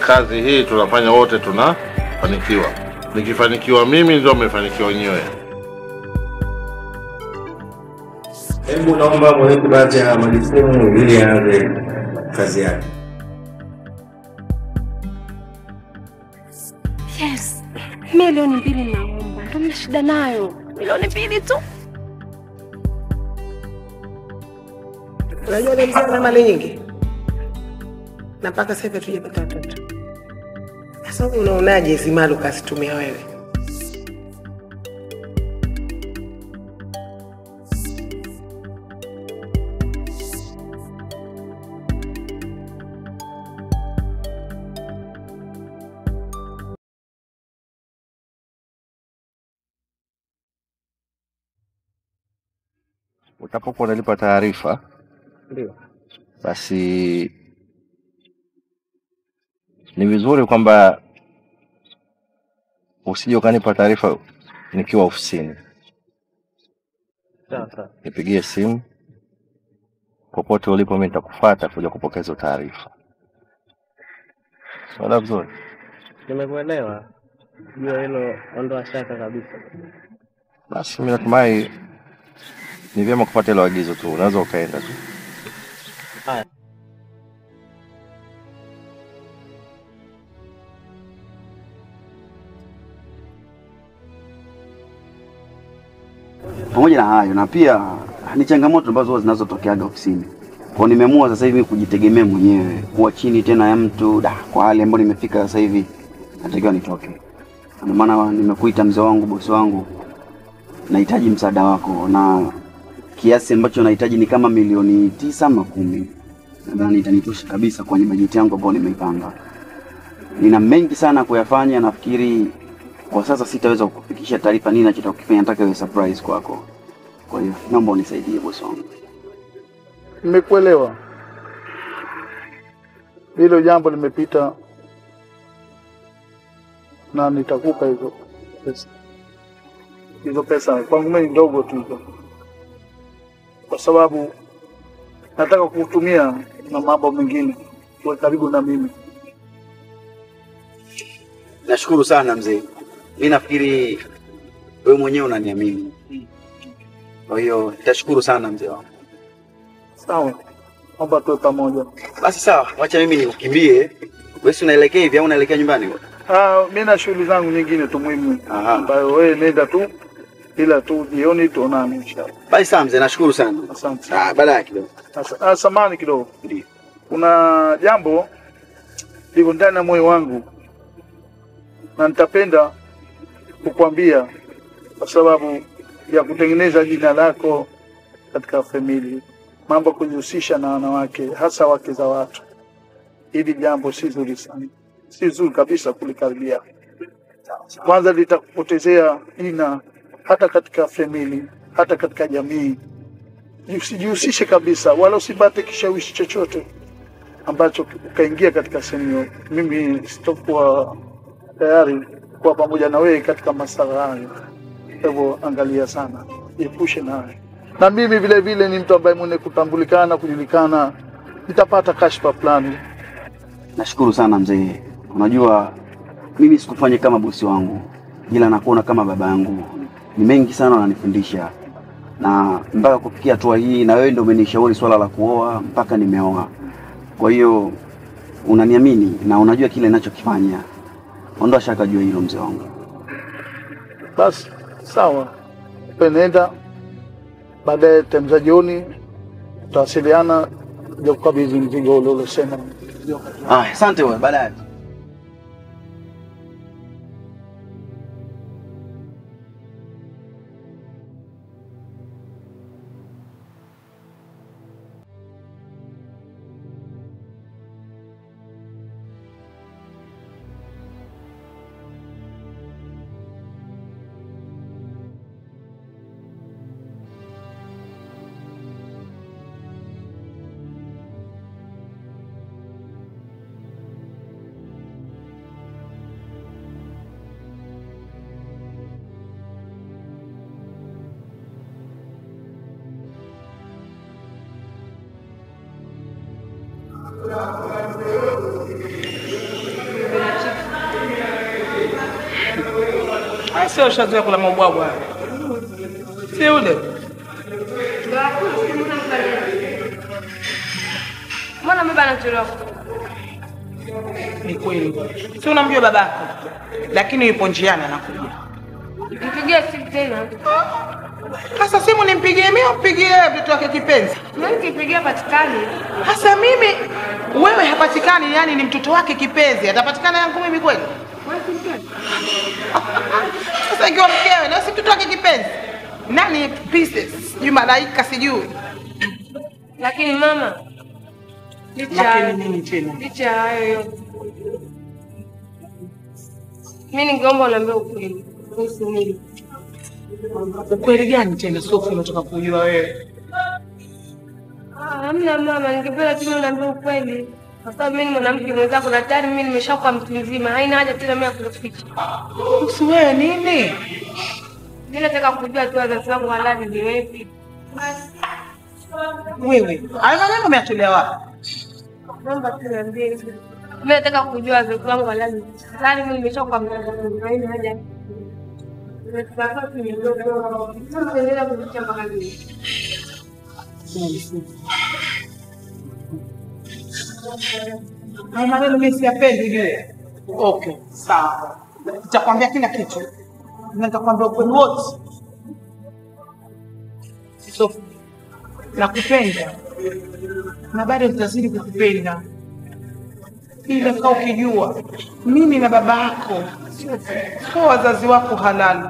kazi hii tunafanya wote, tunafanikiwa. Nikifanikiwa mimi, ndio mmefanikiwa wenyewe. Hebu naomba mweke baadhi ya majukumu ili aanze kazi yake. Yes, milioni mbili naomba, ndo mna shida nayo. Milioni mbili tu. Unajua ule mzee ana mali nyingi na mpaka sasa hivi hatujapata watoto. Sasa wewe unaonaje hizi mali ukazitumia wewe? Utapokuwa unalipa taarifa, Ndio. basi ni vizuri kwamba usije ukanipa taarifa nikiwa ofisini. Sawa sawa. Nipigie simu popote ulipo, mimi nitakufuata kuja kupokea hizo taarifa. Sawa vizuri. Nimekuelewa. Jua hilo ondoa shaka kabisa. Basi mimi natumai ni vyema kupata hilo agizo tu, unaweza ukaenda tu. Haya. Pamoja na hayo na pia ni changamoto ambazo huwa zinazotokeaga ofisini. Kwa hiyo nimeamua sasa hivi kujitegemea mwenyewe, kuwa chini tena ya mtu da, kwa hali ambayo nimefika sasa hivi natakiwa nitoke. Ndio maana nimekuita mzee wangu, bosi wangu, nahitaji msaada wako, na kiasi ambacho nahitaji ni kama milioni tisa ama kumi. Nadhani itanitosha kabisa kwenye bajeti yangu ambayo nimeipanga. Nina mengi sana kuyafanya, nafikiri kwa sasa sitaweza kukufikisha taarifa nini nachotaka kukifanya, nataka iwe surprise kwako. Kwa hiyo naomba unisaidie bosi wangu. Nimekuelewa, hilo jambo limepita na nitakupa hizo pesa. Hizo pesa kwangu mimi ni ndogo tu hizo, kwa sababu nataka kutumia na mambo mengine, uwe karibu na mimi. Nashukuru sana mzee. Mi nafikiri wewe mwenyewe unaniamini, kwa hiyo nitashukuru sana mzee wangu. Sawa, naomba tuwe pamoja. Basi sawa, wacha mimi nikimbie. Wewe si unaelekea hivi au unaelekea nyumbani? Ah, mi na shughuli zangu nyingine tu muhimu ambayo wewe nenda tu, ila tu jioni tuonane inshallah. Basi sawa mzee, nashukuru sana. Asante. Ah, baadaye kidogo. Asa- ah, Samahani kidogo, Ndio. kuna jambo liko ndani ya moyo wangu na nitapenda kukwambia kwa sababu ya kutengeneza jina lako katika famili, mambo ya kujihusisha na wanawake, hasa wake za watu. Hili jambo si zuri sana, si zuri kabisa kulikaribia. Kwanza litakupotezea jina hata katika famili, hata katika jamii. Usijihusishe kabisa, wala usipate kishawishi chochote ambacho ukaingia katika sehemu hiyo. Mimi sitokuwa tayari kuwa pamoja na wewe katika masala hayo. Kwa hivyo angalia sana, jiepushe nayo. Na mimi vile vile ni mtu ambaye mwenye kutambulikana, kujulikana, nitapata kashfa fulani. Nashukuru sana mzee. Unajua mimi sikufanya kama bosi wangu, ila nakuona kama baba yangu. Ni mengi sana unanifundisha, na mpaka kufikia hatua hii, na wewe ndio umenishauri swala la kuoa, mpaka nimeoa. Kwa hiyo unaniamini na unajua kile ninachokifanya. Ondoa shaka juu ya hilo mzee wangu. Basi sawa, penenda baadaye time za jioni tutawasiliana, ja kukabidhi mzigo ule ulosema. Ah, asante wewe, baadaye. Basi wewe ushazoea kula mabwabwa. Si ule. Mbona baba anachelewa? Ni kweli. Si unamjua babako. Lakini yupo njiani anakuja. Mpigie simu tena. Sasa simu nimpigie mimi au mpigie yeye mtoto wake kipenzi? Mimi nikipigia patikani. Hasa mimi wewe hapatikani, yani ni mtoto wake kipenzi, atapatikana yangu mimi kweli? Sasa ikiwa mkewe na si mtoto wake kipenzi, nani pieces? Sijui malaika sijui. Lakini mama, licha ya- Lakini nini tena? licha ya hayo yote, mi ningeomba uniambie ukweli kuhusu mimi. Ukweli gani tena Sophie unataka kujua wewe? Ah, Hamna mama, ningependa tu uniambie ukweli, kwa sababu mimi ni mwanamke mwenzako na tayari mimi nimeshakuwa mtu mzima, haina haja tena mimi ya kuficha. Kuhusu wewe nini? Mimi nataka kujua tu wazazi wangu halali ni wepi. Wewe hayo maneno umeatolea wapi? Naomba tu niambie hivyo. Mimi nataka kujua wazazi wangu halali. Tayari mimi nimeshakuwa mtu mzima, haina haja. Nimetoka tu ni mdogo. Sasa endelea kuficha mpaka lini? Hayo maneno mimi siyapendi vile. Okay, sawa. Nitakwambia kila kitu. Na nitakwambia ukweli wote. Sophie, nakupenda na bado nitazidi kukupenda, ila kaa ukijua mimi na baba yako sio wazazi wako halali.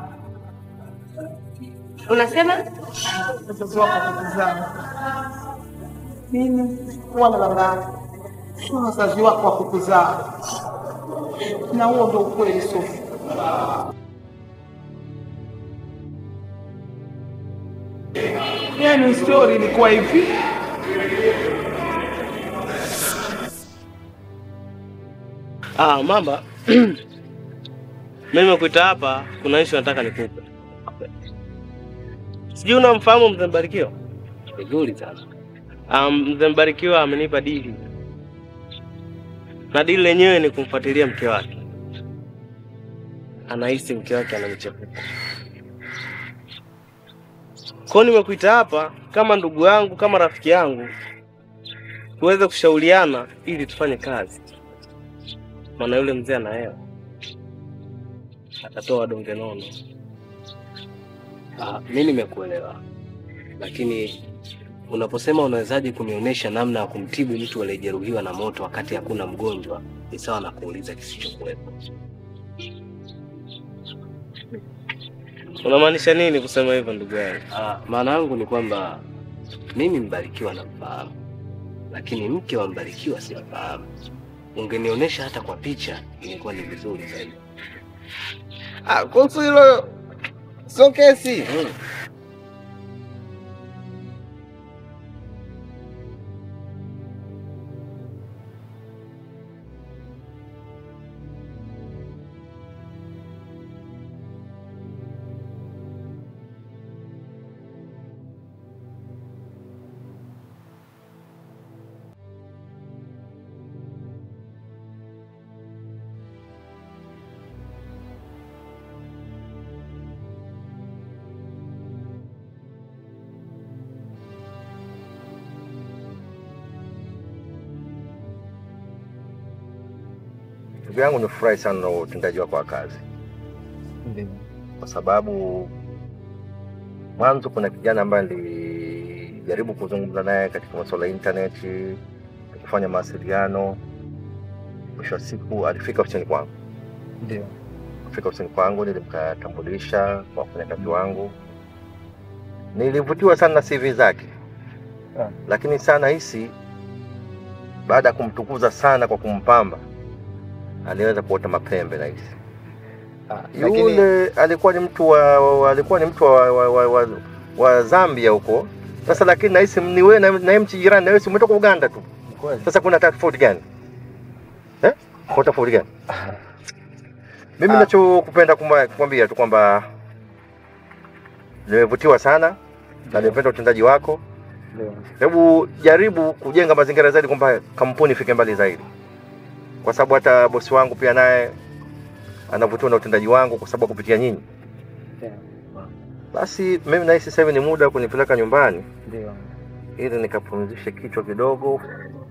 Unasema? Wazazi wako wakukuzaa mimi wala baba yako sio wazazi wako wa kukuzaa, na huo ndo ukweli Sophie. Yaani story ilikuwa hivi. Ah, mamba. Mimi nimekuita hapa, kuna issue nataka nikupe. Sijui unamfahamu mzee Mbarikiwa? Vizuri sana. Um, mzee Mbarikiwa amenipa dili. Na dili lenyewe ni kumfuatilia mke wake. Anahisi mke wake ana michepuko. Kwa hiyo nimekuita hapa kama ndugu yangu, kama rafiki yangu, tuweze kushauriana ili tufanye kazi maana yule mzee ana hela, atatoa donge nono. Ah, mi nimekuelewa, lakini unaposema unawezaje kunionyesha namna ya kumtibu mtu aliyejeruhiwa na moto wakati hakuna mgonjwa, ni sawa na kuuliza kisichokuwepo. Unamaanisha nini kusema hivyo ndugu yangu? Ah, maana yangu ni kwamba mimi Mbarikiwa namfahamu, lakini mke wa Mbarikiwa simfahamu. Ungenionyesha hata kwa picha, ingekuwa ni vizuri zaidi. Ah, kuhusu hilo sio kesi. Ndugu yangu, nifurahi sana na utendaji wako wa kazi, kwa sababu mwanzo kuna kijana ambaye nilijaribu kuzungumza naye katika masuala ya intaneti, kufanya mawasiliano. Mwisho wa siku alifika ofisini kwangu, Ndio. kufika ofisini kwangu nilimkatambulisha kwa wafanyakazi wangu. Nilivutiwa sana na CV zake, Ah. lakini sana hisi baada ya kumtukuza sana kwa kumpamba aliweza kuota mapembe na hisi lakini- yule alikuwa ni mtu wa, wa alikuwa ni mtu wa, wa, wa, wa, wa Zambia huko sasa, lakini nahisi ni wewe na, na mchi jirani na wewe si umetoka Uganda tu. Sasa kuna tofauti gani eh? Kuna tofauti gani? Mimi Ah. nachokupenda kumwa- kukwambia tu kwamba nimevutiwa sana na nimependa utendaji wako. Ndio. Hebu jaribu kujenga mazingira zaidi kwamba kampuni ifike mbali zaidi, kwa sababu hata bosi wangu pia naye anavutiwa na utendaji wangu, kwa sababu kupitia nyinyi Basi mimi nahisi sasa hivi ni muda wa kunipeleka nyumbani Ndio. ili nikapumzishe kichwa kidogo.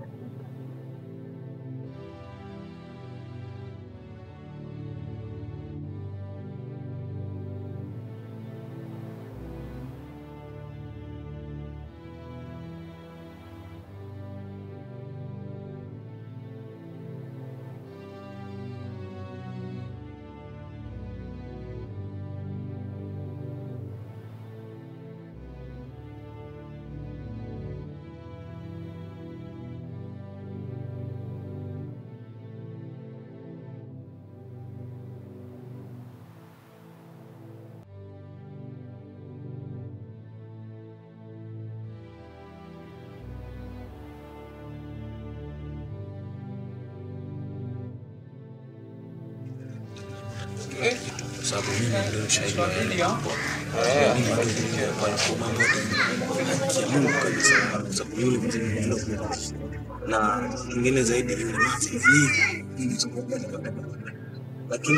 Kwa sababu mimi ndio shahidi wa yale mambo. Mimi ndio ndio kwa mambo ya Mungu kabisa, kwa sababu yule mzee ndio na kingine zaidi yule mzee ni mimi lakini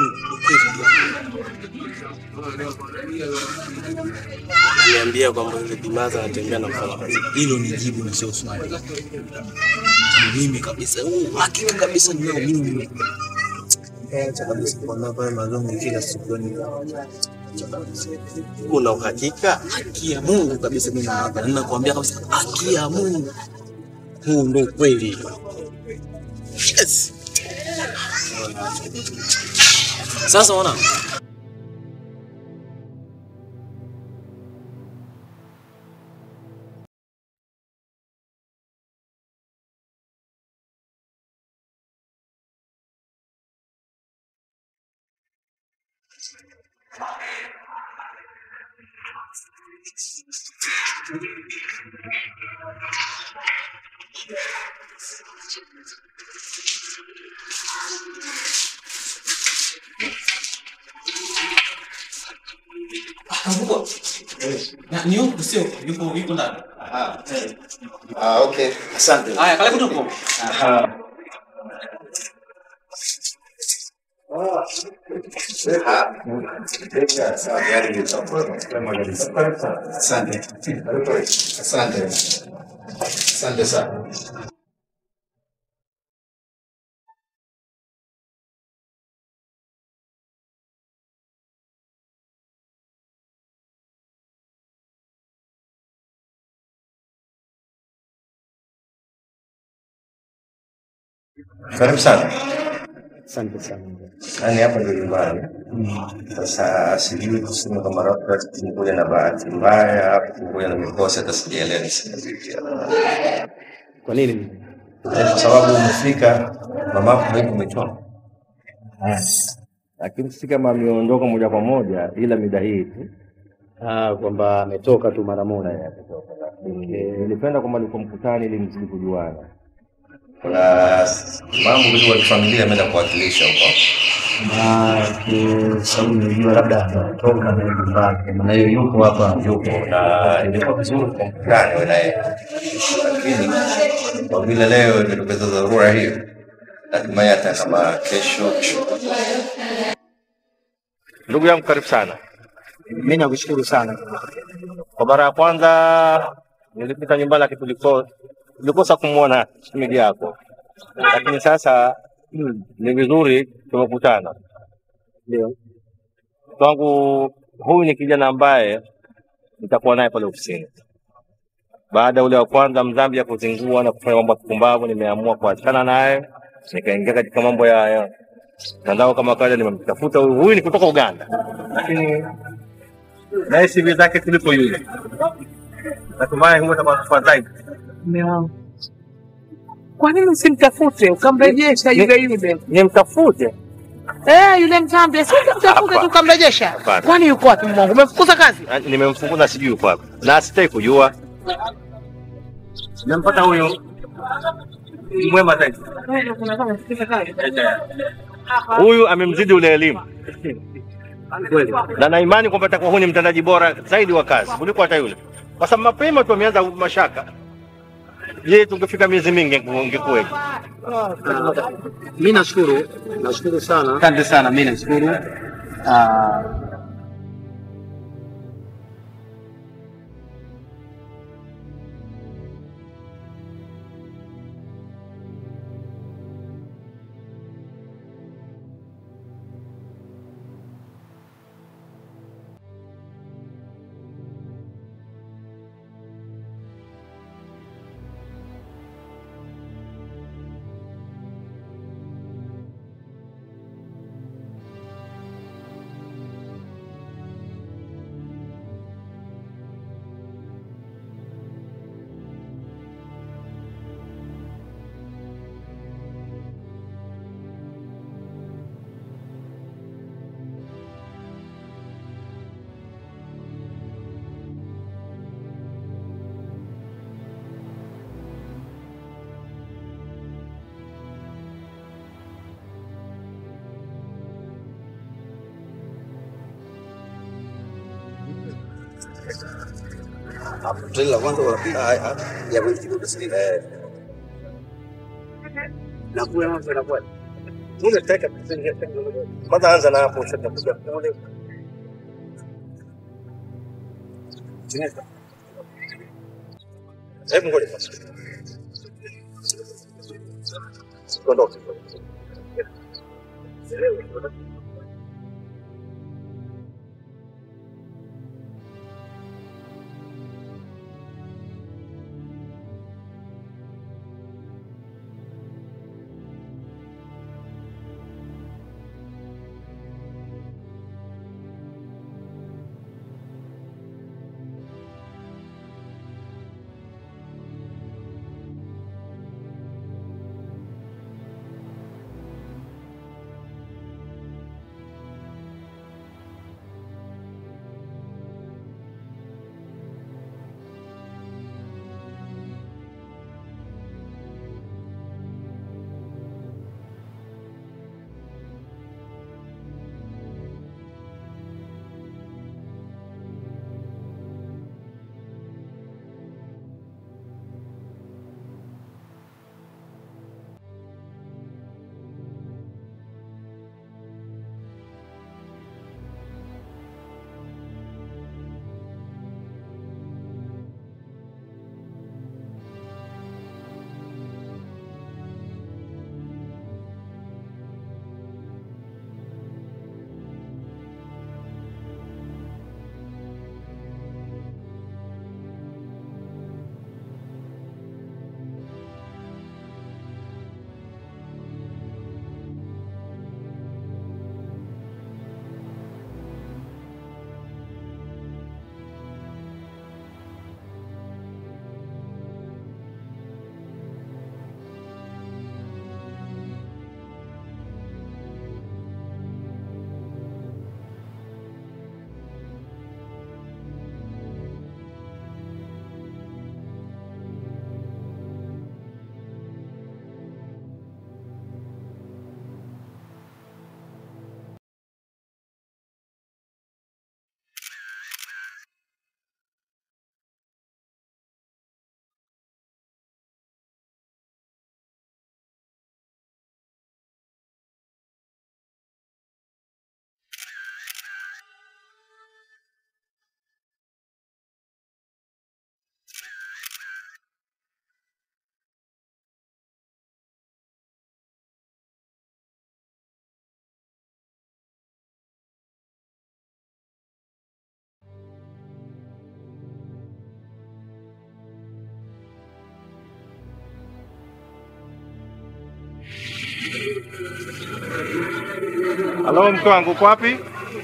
Niambia kwamba yule Bimaza anatembea na kufanya kazi. hilo ni jibu na sio swali. Ni mimi kabisa, huu hakika kabisa ninao mimi. Acha kabisa kwa pale mazongo kila siku ni Una uhakika? haki ya Mungu kabisa, mimi hapa ninakuambia kabisa, haki ya Mungu, huu ndio kweli. Yes. Sasa ona Mkubwa. Na ni huku sio yuko yuko ndani. Ah, okay. Asante. Haya, karibu tupo. Asante. Asante. Asante sana. Karibu sana. Asante sana. Yaani hapa ndio nyumbani. Sasa sijui kusema kama labda tumekuja na bahati mbaya au tumekuja na mikosi, hata sijaelewa niseme vipi. Kwa nini? Eh, Kwa sababu umefika mamako huku umechona, lakini si kama ameondoka moja kwa moja, ila mida hii tu Ah, kwamba ametoka tu mara moja. nilipenda kwamba niko mkutani ili mzidi kujuana. Kuna mambo mengi ya kifamilia ameenda kuwakilisha huko. Na kwa sababu nilijua labda ametoka na nyumbani, maana hiyo yupo hapa. yupo na ilikuwa vizuri kwa mkutano wewe naye, lakini kwa vile leo imetokeza dharura hiyo, natumai hata kama kesho Ndugu yangu karibu sana. Mimi nakushukuru sana. Kwa mara ya kwanza nilipita nyumbani, lakini tuliko tulikosa kumwona shemeji yako, lakini sasa mm, ni vizuri tumekutana. Ndio. Kwangu huyu ni kijana ambaye nitakuwa naye pale ofisini. Baada ya ule wa kwanza mdhambi ya kuzingua na kufanya mambo ya kipumbavu, nimeamua kuachana naye, nikaingia katika mambo ya ya mtandao kama kawaida. Nimemtafuta huyu, huyu ni kutoka Uganda, lakini naye CV zake kuliko yule. Natumai huwa takuwa zaidi. Mume wangu, kwa nini usimtafute ukamrejesha yule yule? Nimtafute Eh, yule mzambi si ukamtafute tu ukamrejesha? Hapana. Kwani yuko wapi mume wangu? Umemfukuza kazi? Na- nimemfunguza sijui yuko wapi na sitaki kujua. Nimempata huyu ni mwema zaidi. Huyu amemzidi ule elimu na na imani kwamba atakuwa huyu ni mtendaji bora zaidi wa kazi kuliko hata yule, kwa sababu mapema tu ameanza mashaka. Je, tungefika miezi mingi ingekuwaje? Mimi nashukuru, nashukuru sana. Asante sana, mimi nashukuru. Ah, Treni la kwanza wala pili? Ah, ah, ya wewe kidogo sisi. Eh. Na kule mambo yanakuwa. Unataka kwanza anza na hapo sasa kuja kule. Chinesa. Hebu ngoja kwanza. Ondoka. Halo, mke wangu uko wapi?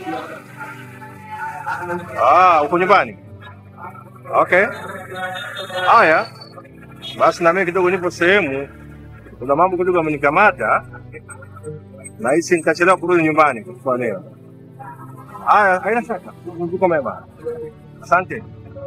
Ah, uko nyumbani? Okay. Haya, basi na mimi kidogo nipo sehemu, kuna mambo kidogo amenikamata, nahisi nitachelewa kurudi nyumbani kwa leo. Haya, haina shaka, mapumziko mema. Asante.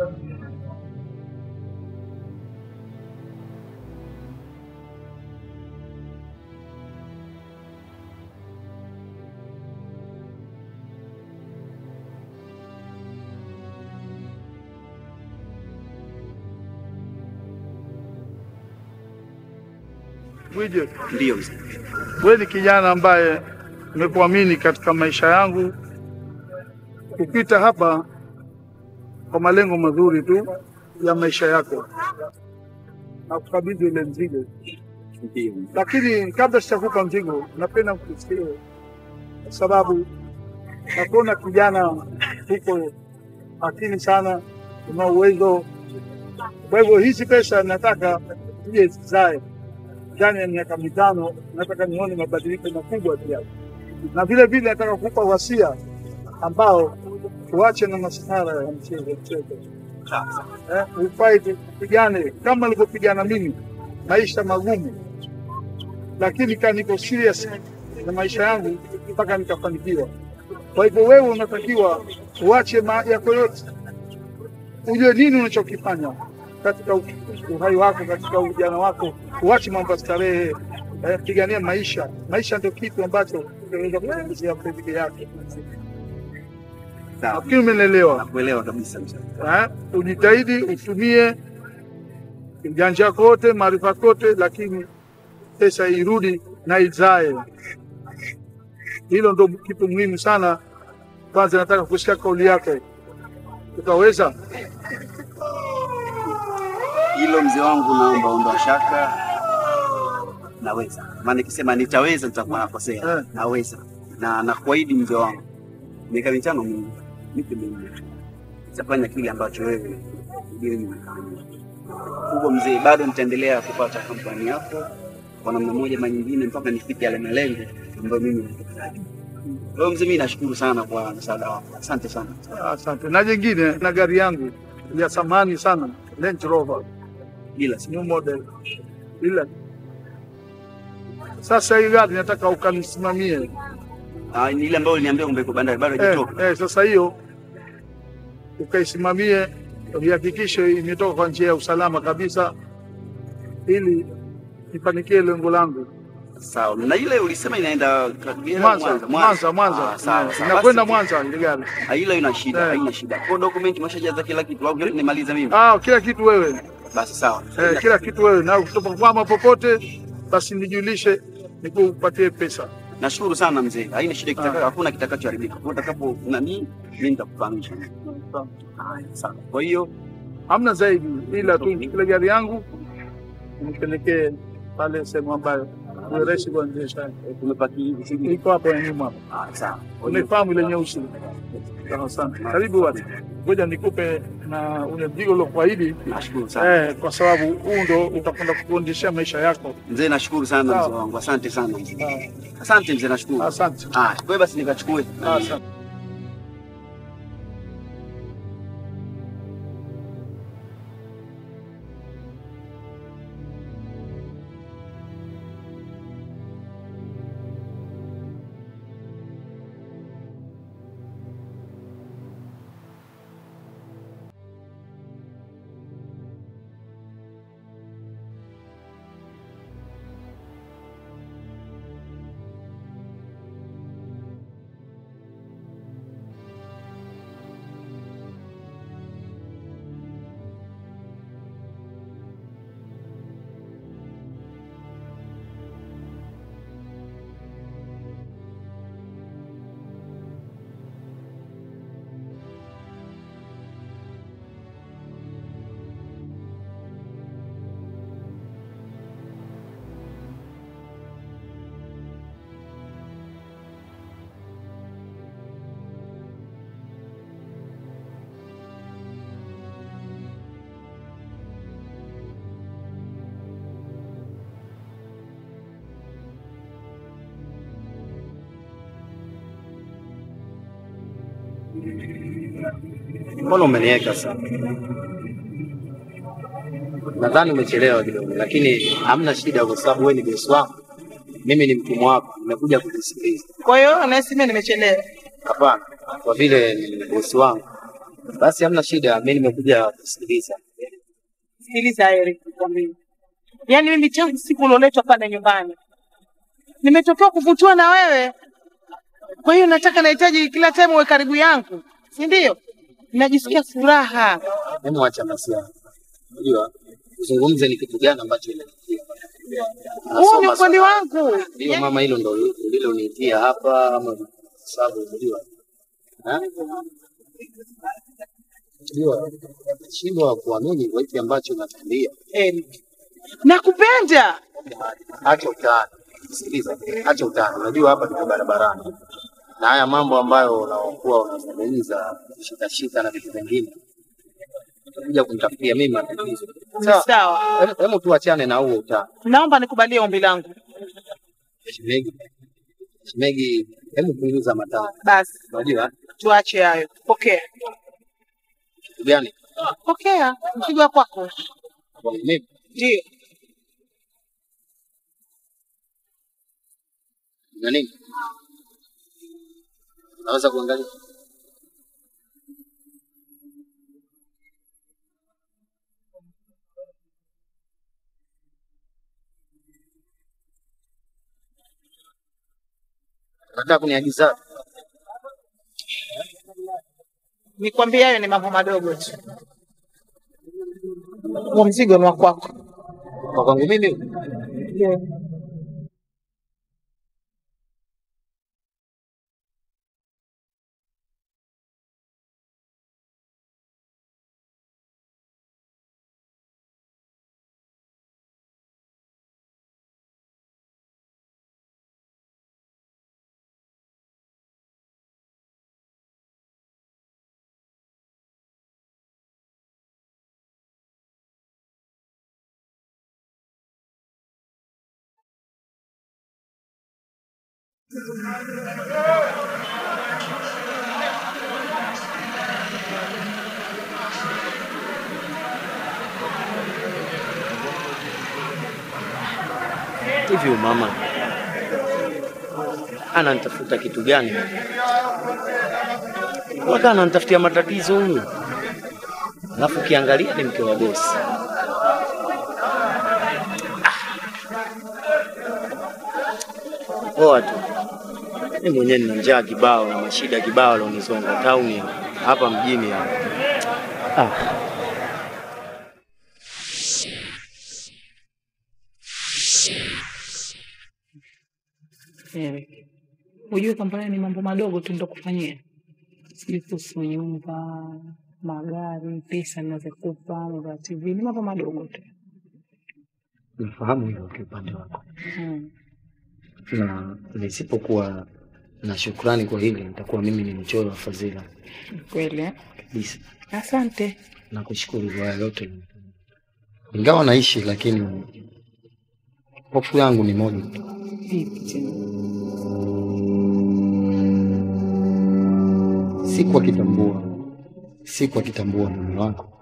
Bwije, Ndio mzee. wewe ni kijana ambaye nimekuamini katika maisha yangu, kupita hapa kwa malengo mazuri tu ya maisha yako na kukabidhi ile mzigo, Ndio. lakini kabla sijakupa mzigo, napenda kukusikia kwa sababu nakuona kijana huko makini sana, una uwezo. Kwa hivyo hizi pesa nataka zije zizae ndani ya miaka mitano, nataka nione mabadiliko makubwa pia, na vile vile nataka kukupa wasia ambao tuache na masihara ya mchezo mchezo, eh, ufight, upigane kama nilivyopigana mimi maisha magumu, lakini kaa niko serious na maisha yangu mpaka nikafanikiwa. Kwa hivyo wewe unatakiwa uache ma yako yote, ujue nini unachokifanya katika u- uhai wako, katika ujana wako, uache mambo ya starehe, eh, pigania maisha. Maisha ndio kitu ambacho unaweza kuongezea peke yake. Nafikiri umenielewa. Nakuelewa kabisa mzee. Eh, ujitahidi utumie ujanja wako wote, maarifa yako yote, lakini pesa irudi na izae. Hilo ndo kitu muhimu sana. Kwanza nataka kusikia kauli yako, utaweza? Hilo mzee wangu, naomba ondoa shaka, naweza. Maana nikisema nitaweza nitakuwa nakosea. Naweza na nakuahidi mzee wangu, miaka mitano mingi, nipe mimi, nitafanya kile ambacho wewe ili nimefanya kubwa. Mzee, bado nitaendelea kupata kampani yako kwa namna moja ama nyingine mpaka nifike yale malengo ambayo mimi nataka. Kwa hiyo mzee, mimi nashukuru sana kwa msaada wako, asante sana. Asante. Na jingine, na gari yangu ya samani sana, Range Rover bila new model, bila sasa hii gari nataka ukanisimamie. Ah, ni ile ambayo uliniambia kwamba iko bandari bado Eh, haijatoka. eh, sasa hiyo ukaisimamie, uhakikishe imetoka kwa njia ya usalama kabisa, ili nifanikie lengo langu. Sawa. Na ile ulisema inaenda Kagera, Mwanza, Mwanza, Mwanza. Ah, sawa, Eh, sawa. inakwenda Basi, Mwanza ile gari. ah, Hilo ina shida, Eh. haina shida. Kwa document umeshajaza kila kitu au yote nimaliza mimi? Ah, kila kitu wewe. Basi sawa. Eh, kila kitu wewe, na kutokwama popote, basi nijulishe, nikupatie pesa. Nashukuru sana mzee. Haina shida kitaka, hakuna kitakachoharibika. Kwa utakapo nani, mimi nitakufahamisha. Haya, sawa. Kwa hiyo hamna zaidi, ila tu kile gari yangu nipelekee pale sehemu ambayo ni rahisi kuendesha. Tumepaki iko hapo ya nyuma. Ah, sawa. Umefahamu ile nyeusi? Sawa sana. Karibu watu. Ngoja nikupe na ule mzigo uliokuahidi. Nashukuru sana. Eh, kwa sababu huu ndo utakwenda kukuendeshea maisha yako. Mzee, nashukuru sana Sawa. mzee wangu. Asante sana. mzee. Asante mzee, nashukuru. Asante. Ah, kwa hiyo basi nikachukue. Asante. Mbona umeniweka sana? Nadhani umechelewa kidogo, lakini hamna shida, kwa sababu wewe ni bosi wangu, mimi ni mtumwa wako, nimekuja kukusikiliza. Kwa hiyo nahisi mimi nimechelewa. Hapana, kwa vile ni bosi wangu, basi hamna shida, mimi nimekuja kusikiliza. Sikiliza Eric, nikwambie. Yaani mimi tangu siku ulioletwa pale nyumbani nimetokea kuvutiwa na wewe. Kwa hiyo nataka nahitaji kila time uwe karibu yangu, si ndio? Najisikia furaha. Hebu acha basi hapo. Unajua uzungumze ni kitu gani ambacho inakutia. Huu ni ukweli wangu. Ndio mama, hilo ndo lile uniitia hapa ama kwa sababu unajua. Ha? Unajua shindwa kuamini kwa hiki ambacho unatuambia. Eric, nakupenda. Acha utani. Sikiliza, acha utani. Unajua hapa tuko barabarani. Na haya mambo ambayo unaokuwa unazungumza shika shika na vitu vingine utakuja kunitafutia mimi matatizo. Sawa. Hem- Hebu tuachane na huo utani. Naomba nikubalie ombi langu. Shemegi, shemegi, hebu punguza matani. Basi Unajua tuache hayo. Pokea. kitu gani? Pokea mzigo wa kwako. Kwa mimi Ndio. na nini? Unaweza kuangalia? Unataka kuniagiza? Nikwambia hayo ni mambo madogo tu. Huo mzigo ni wa kwako. Kwa kwangu mimi Ndio. Hivi huyu mama ananitafuta kitu gani? Waka ananitafutia matatizo huyu, alafu ukiangalia ni mke wa bosi. Ah. Poa tu, mimi mwenyewe nina njaa kibao na mashida kibao alionizonga tauni hapa hapa mjini hapa. Ah. Eric, ujue kwamba haya ni mambo madogo tu ndo kufanyia, sijui kuhusu nyumba, magari, pesa ninazokupa, mambo ya TV, ni mambo madogo tu. Nafahamu hilo kiupande wako, Mm. na nisipokuwa na shukrani kwa hili nitakuwa mimi ni mchoyo wa fadhila Kweli eh? kabisa. Asante. Nakushukuru kwa haya yote, ingawa naishi, lakini hofu yangu ni moja tu. Vipi tena? siku akitambua siku akitambua mume wako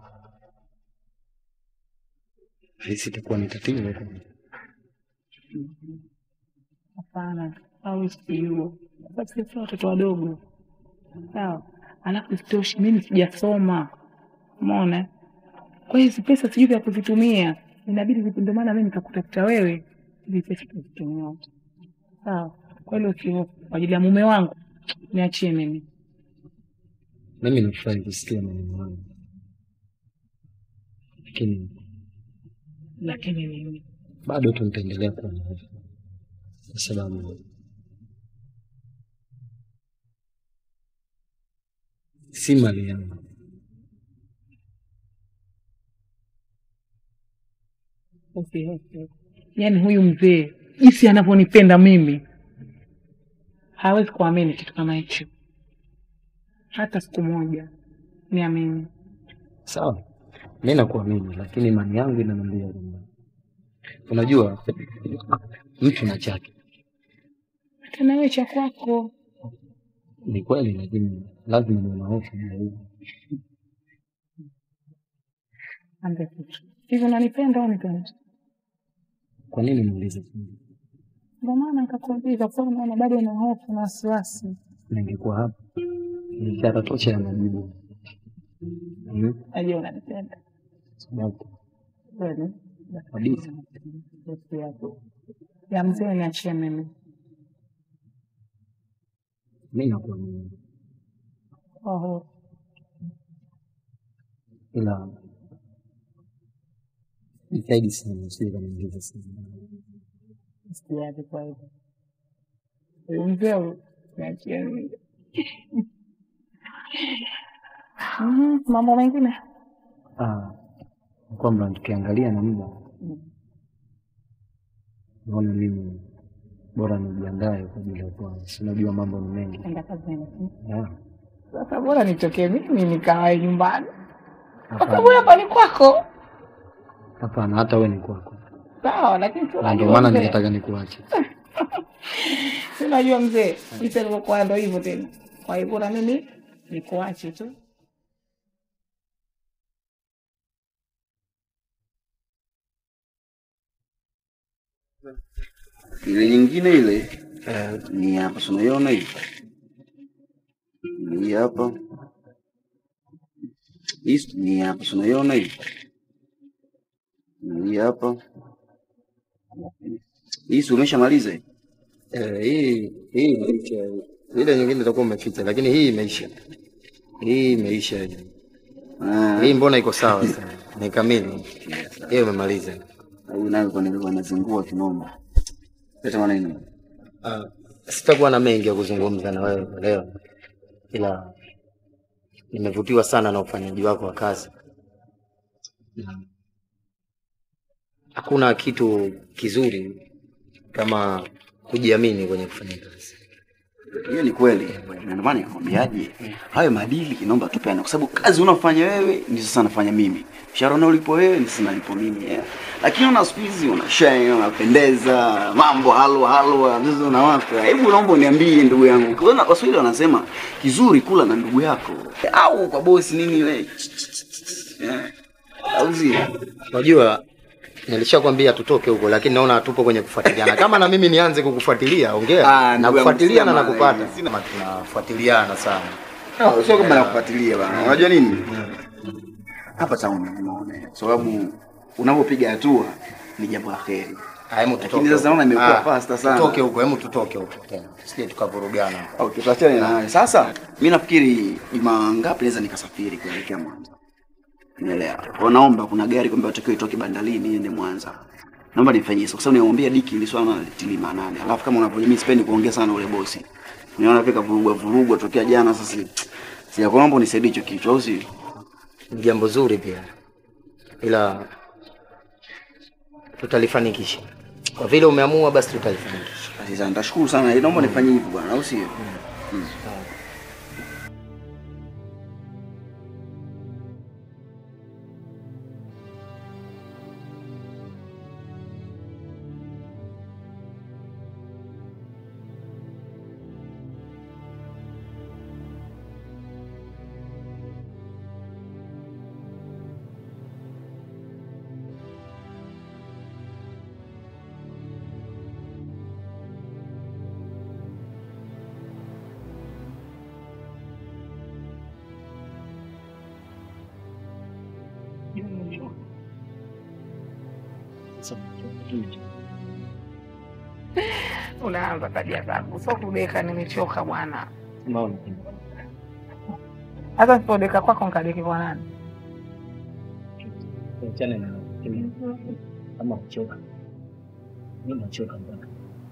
hisi itakuwa ni tatizo kwangu. Hapana, au sijua kwa sababu sisi watoto wadogo, sawa. Alafu isitoshe mimi sijasoma, umeona. Kwa hiyo hizi pesa sijui vya kuzitumia, inabidi vipi? Ndio maana mimi nikakutafuta wewe, hizi pesa tuzitumia wote, sawa. Kwa hilo usihofu, kwa ajili ya mume wangu niachie mimi. Mimi nafurahi kusikia maneno hayo, lakini Lakini mimi bado tu nitaendelea kuwa na hofu kwa sababu si mali yangu. usihofu. Yaani huyu mzee jinsi anavyonipenda mimi, hawezi kuamini kitu kama hicho hata siku moja. Niamini. Sawa, mi nakuamini, lakini imani yangu inaniambia kwamba unajua, mtu na chake. Tena wewe cha kwako. Ni kweli, lakini lazima niwe na hofu juu ya hilo. Ambia kitu hivi, unanipenda au nipendi? Kwa nini niulize? Ndio maana nikakuuliza, kwa sababu naona bado una hofu na wasiwasi. Ningekuwa hapa ni ishara tosha ya majibu. Hmm? Najua unanipenda Sababu kweli. kabisa Hofu yako ya mzee niachie mimi. mi nakuamini, Oho, ila jitahidi sana usije kaniingiza sana. sijaje kwa hivyo. Huyu mzee huyu, niachie mimi. Mhm, Mambo mengine Ah, kwamba tukiangalia na muda naona mimi bora nijiandae kwa ajili ya kwanza, si unajua mambo ni mengi. enda kazini. Yeah. Sasa bora nitokee mimi nikawae nyumbani, kwa Hapana. sababu hapa ni kwako. Hapana, hata wewe ni kwako, Sawa, lakini si na unajua ndio maana mzee. nikataka nikuache. Si unajua mzee, jinsi alivyokuwa ndo hivyo tena. Kwa hivyo na mimi nikuache tu. Ile nyingine ile eh, ni hapa, si unaiona hii? Hii hapa. Hii ni hapa, si unaiona hii? Hii hapa. Hii si umeshamaliza hii? Eh, hii hii imeisha. Ile nyingine itakuwa umeficha, lakini hii imeisha. Hii imeisha hii. Hii mbona iko sawa sana? Ni kamili. Hiyo imemaliza. Huyu nayo kwa nilikuwa nazingua kinoma. Leta maneno. Ah, sitakuwa na mengi ya kuzungumza na wewe leo, ila nimevutiwa sana na ufanyaji wako wa kazi. Na Hakuna kitu kizuri kama kujiamini kwenye kufanya kazi. Hiyo ni kweli. Na ndio maana nikwambiaje, hayo maadili naomba tupeane, kwa sababu kazi unaofanya wewe ni sasa nafanya mimi, mshahara unaolipo wewe ni sasa nalipo mimi yeah. Lakini una siku hizi una shine, unapendeza, mambo halwa halwa, sasa unawaka. Hebu naomba uniambie ndugu yangu, kuna Waswahili wanasema kizuri kula na ndugu yako au kwa bosi nini wewe yeah. au sio? Unajua, nilishakwambia tutoke huko, lakini naona hatupo kwenye kufuatiliana. Kama na mimi nianze kukufuatilia, ongea Ah, na ndugu yangu, kufuatilia na sina nakupata. maana, Sina tunafuatiliana sana. No, sio kama nakufuatilia bana. Unajua nini? Hapa town unaona. Sababu unapopiga hatua ni jambo la kheri. Hemu Lakini sasa naona imekuwa Ah, faster sana. Tutoke huko, hemu tutoke huko tena. Sije tukavurugana. Okay, tuachane na hayo. Sasa mimi nafikiri juma ngapi naweza nikasafiri kuelekea Mwanza. Unaelewa? Kwa naomba kuna gari kwamba watakiwa itoke bandarini iende Mwanza. Naomba nifanyie hivyo kwa sababu nimwambia Diki ili swala litili maanani. Alafu kama unavyojua mimi sipendi kuongea sana na ule bosi. Unaona vika vurugwa vurugwa tokea jana sasa. Sija kuomba unisaidie hicho kitu au si? Ni jambo zuri pia, ila tutalifanikisha. Kwa vile umeamua, basi tutalifanikisha. Basi sana, nitashukuru sana. Naomba nifanyie hivyo bwana, au sio? Mm. Unaanza tabia zako, sio kudeka. Nimechoka bwana. Hata sipodeka kwako nkadeki kwa nani? Achane na kama kuchoka. Mimi nachoka bwana.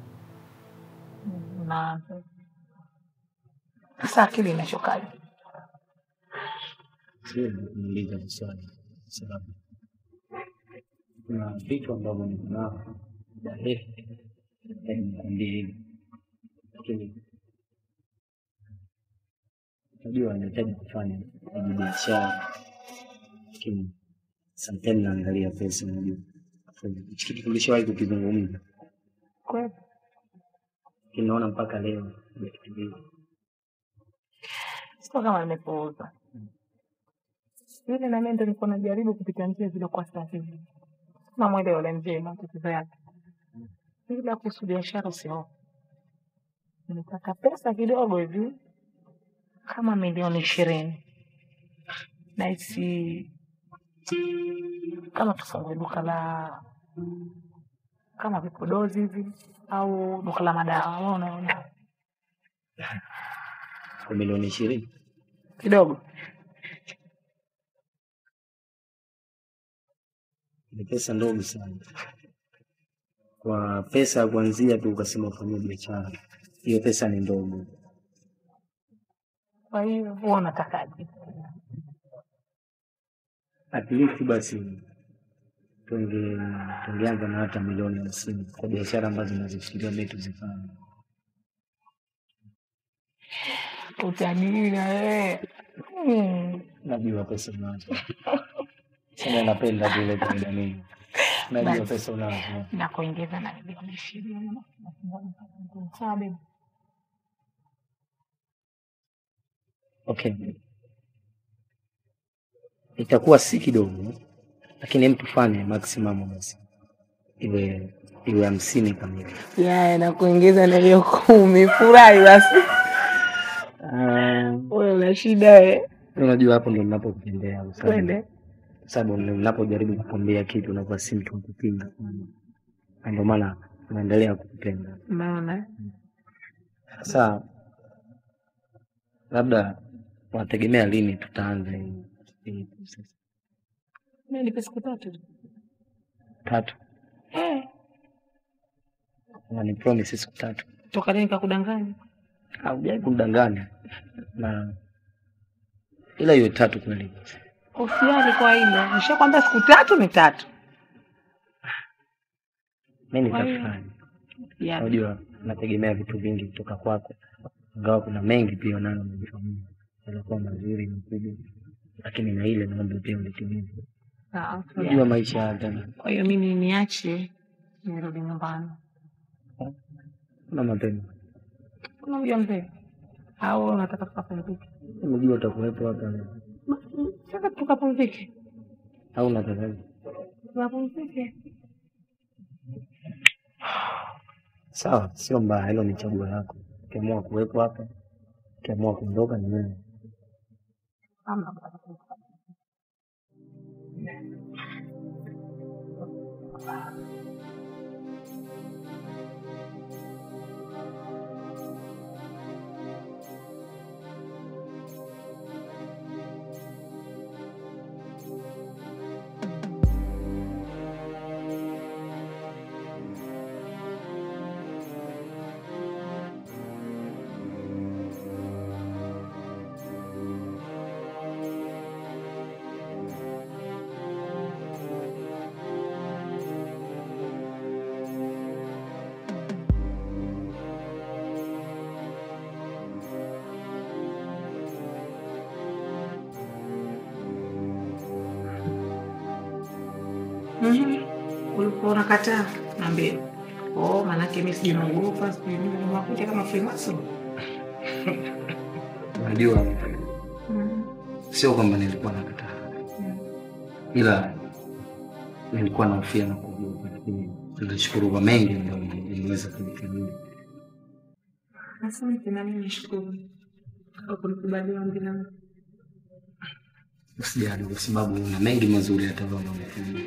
Unaanza sasa, akili inachokaje? Sio niuliza swali kwa sababu kuna vitu ambavyo niko navyo muda mrefu yaani nikwambie hivi, lakini najua nahitaji kufanya kwenye biashara, lakini sometimes naangalia pesa, unajua hichi kitu tulishawahi kukizungumza, Kweli lakini naona mpaka leo hajakitimiza. sio kama nimepuuza vile, na mimi ndo nilikuwa najaribu kupita njia zilizokuwa sahihi. Namwelewa yule mzee matatizo yake, ila kuhusu biashara sio. Nilitaka pesa kidogo hivi kama milioni ishirini nahisi kama tufungue duka la kama vipodozi hivi au duka la madawa. Wewe unaona Kwa milioni ishirini kidogo ni pesa ndogo sana. Kwa pesa ya kuanzia tu ukasema ufanyie biashara, hiyo pesa ni ndogo. Kwa hiyo huwa unatakaje? At least basi tunge tungeanza na hata milioni hamsini kwa biashara ambazo nazifikiria mimi tuzifanye. Utajiri na wewe Hmm. Najua pesa unazo, sema napenda vile kaida mimi. Najua Basi. pesa unazo. na kuongeza na milioni ishirini sawa baby? Okay, itakuwa si kidogo, lakini hem tufanye maximum basi iwe iwe hamsini kamili. Yaya, na kuongeza na hiyo kumi. Furahi basi. Um, Wewe una shida we. unajua hapo ndo ninapokupendea kwa sababu- Twende. kwa sababu ninapojaribu kukwambia kitu unakuwa si mtu wa kupinga, na ndio maana naendelea kukupenda. Unaona? Sasa labda Unategemea lini tutaanza hii hii process? Mimi nipe siku tatu. Tatu. Eh, Na ni promise siku tatu. toka leo nikakudanganya. Haujai kunidanganya. Na ila hiyo tatu kweli. Usiali kwa hilo. Nishakwambia siku tatu ni tatu. Mimi Kwa hiyo, nitafanya. ya. Unajua nategemea vitu vingi kutoka kwako. Ingawa kuna mengi pia nayo najifanyia. Yalikuwa mazuri makubwa. Lakini na ile naomba pia ulitimize. Sawa. Unajua maisha haya tena. Kwa hiyo mimi niache nirudi nyumbani. Kuna mapema. Kuna mjambe au unataka tukapumzike? Unajua utakuwepo hapa leo. Sasa tukapumzike. Au unataka Tukapumzike. Sawa, sio mbaya, hilo ni chaguo lako. Ukiamua kuwepo hapa, ukiamua kuondoka ni wewe. Ama Mhm. Ulikuwa unakataa niambie. Oh, maanake mimi sijaogopa, sijui nini, unakuja kama Freemason. Unajua, Mhm. sio kwamba nilikuwa nakataa, ila nilikuwa nahofia na kuogopa, lakini nashukuru kwa mengi ambayo niliweza kunifanyia. Asante na mimi nashukuru kwa kunikubalia ombi langu. Usijali, kwa sababu una mengi mazuri hata wewe unafanya.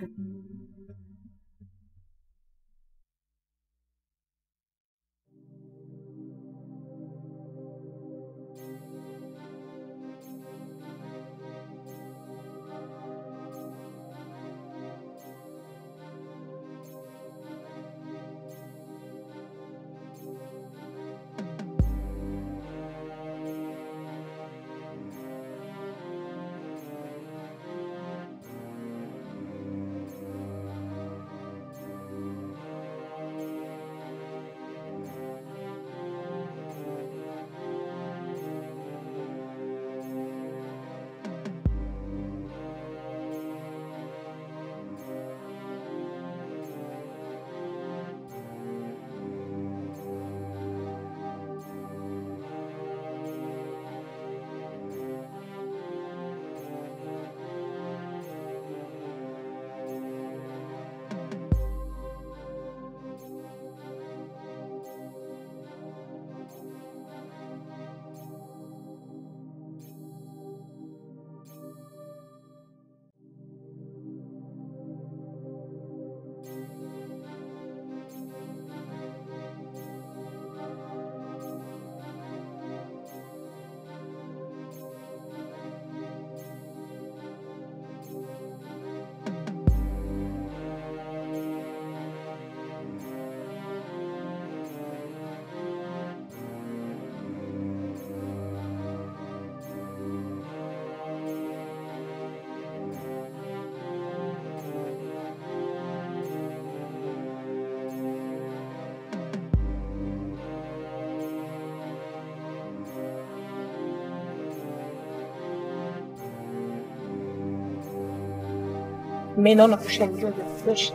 Mimi naona kushambulia vya kutosha.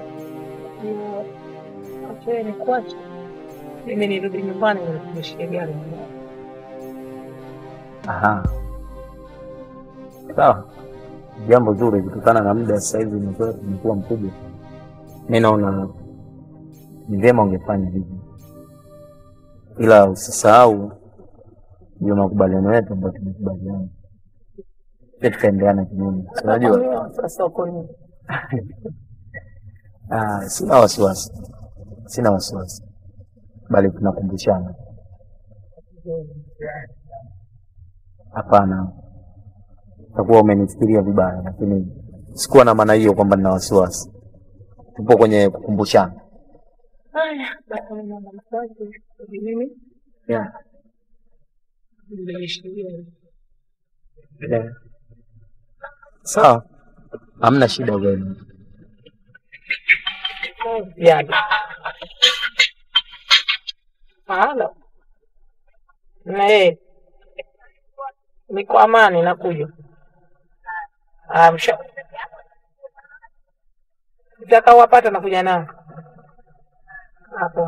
Hiyo acha ni kuacha. Mimi nirudi nyumbani na kumshika gari. Aha, sawa, jambo zuri kutokana na muda sasa hivi umekuwa umekuwa mkubwa. Mi naona ni vyema ungefanya hivyo, ila usisahau ndio makubaliano yetu ambayo tumekubaliana, pia tukaendeana kinyume, si unajua. Sasa uko nini? Ah, sina wasiwasi, sina wasiwasi, bali tunakumbushana. Hapana, utakuwa umenifikiria vibaya, lakini sikuwa na maana hiyo kwamba nina wasiwasi. Tupo kwenye kukumbushana. Haya, basi mimi naomba mswaki. Mimi Yeah. nimeshikilia. Yeah. Sawa, hamna shida kwenu. Yaani. Halo. Nee. Niko amani nakuja. Ah, msha. Utakaowapata nakuja nao. Hapo.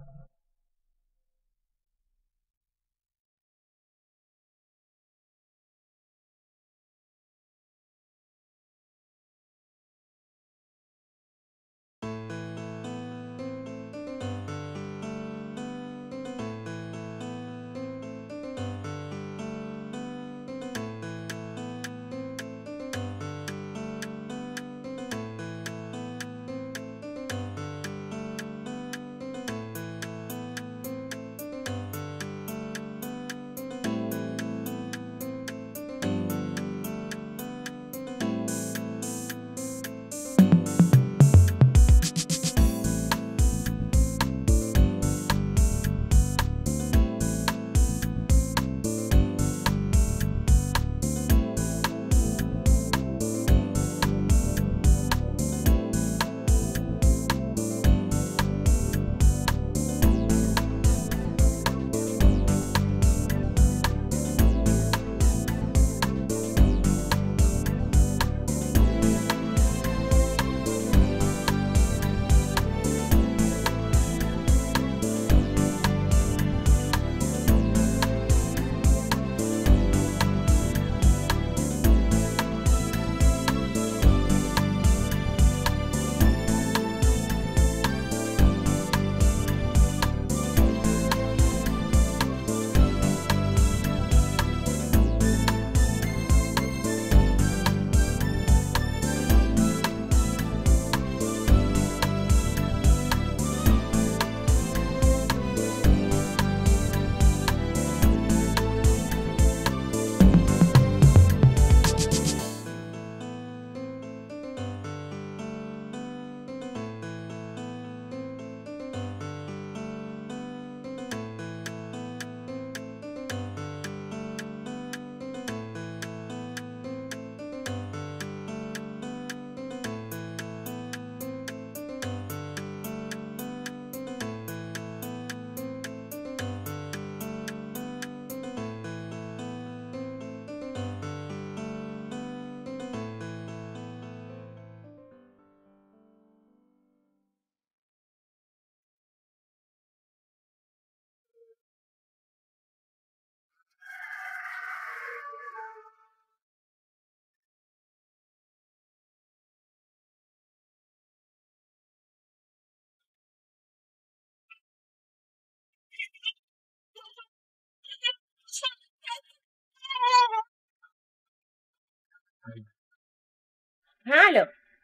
Halo.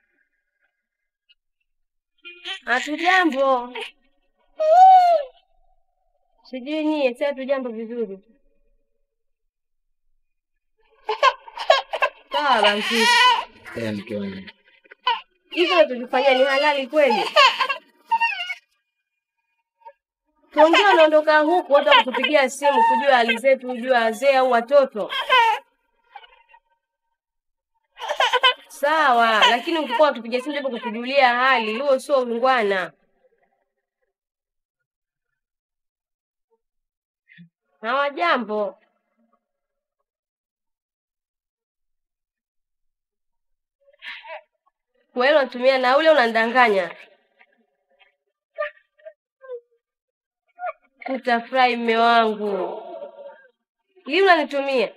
Hatujambo. Sijui nyie, si hatujambo vizuri. Sawa basi. Eh, mke wangu. Hivyo unachokifanya ni halali kweli? Tuongea unaondoka huku hata kutupigia simu kujua hali zetu, kujua wazee au watoto. Sawa, lakini ukikuwa utupigia simu japo kutujulia hali, huo sio ungwana. Hawajambo. Wewe unatumia nauli au unanidanganya? Utafurahi mme wangu. Lini unanitumia?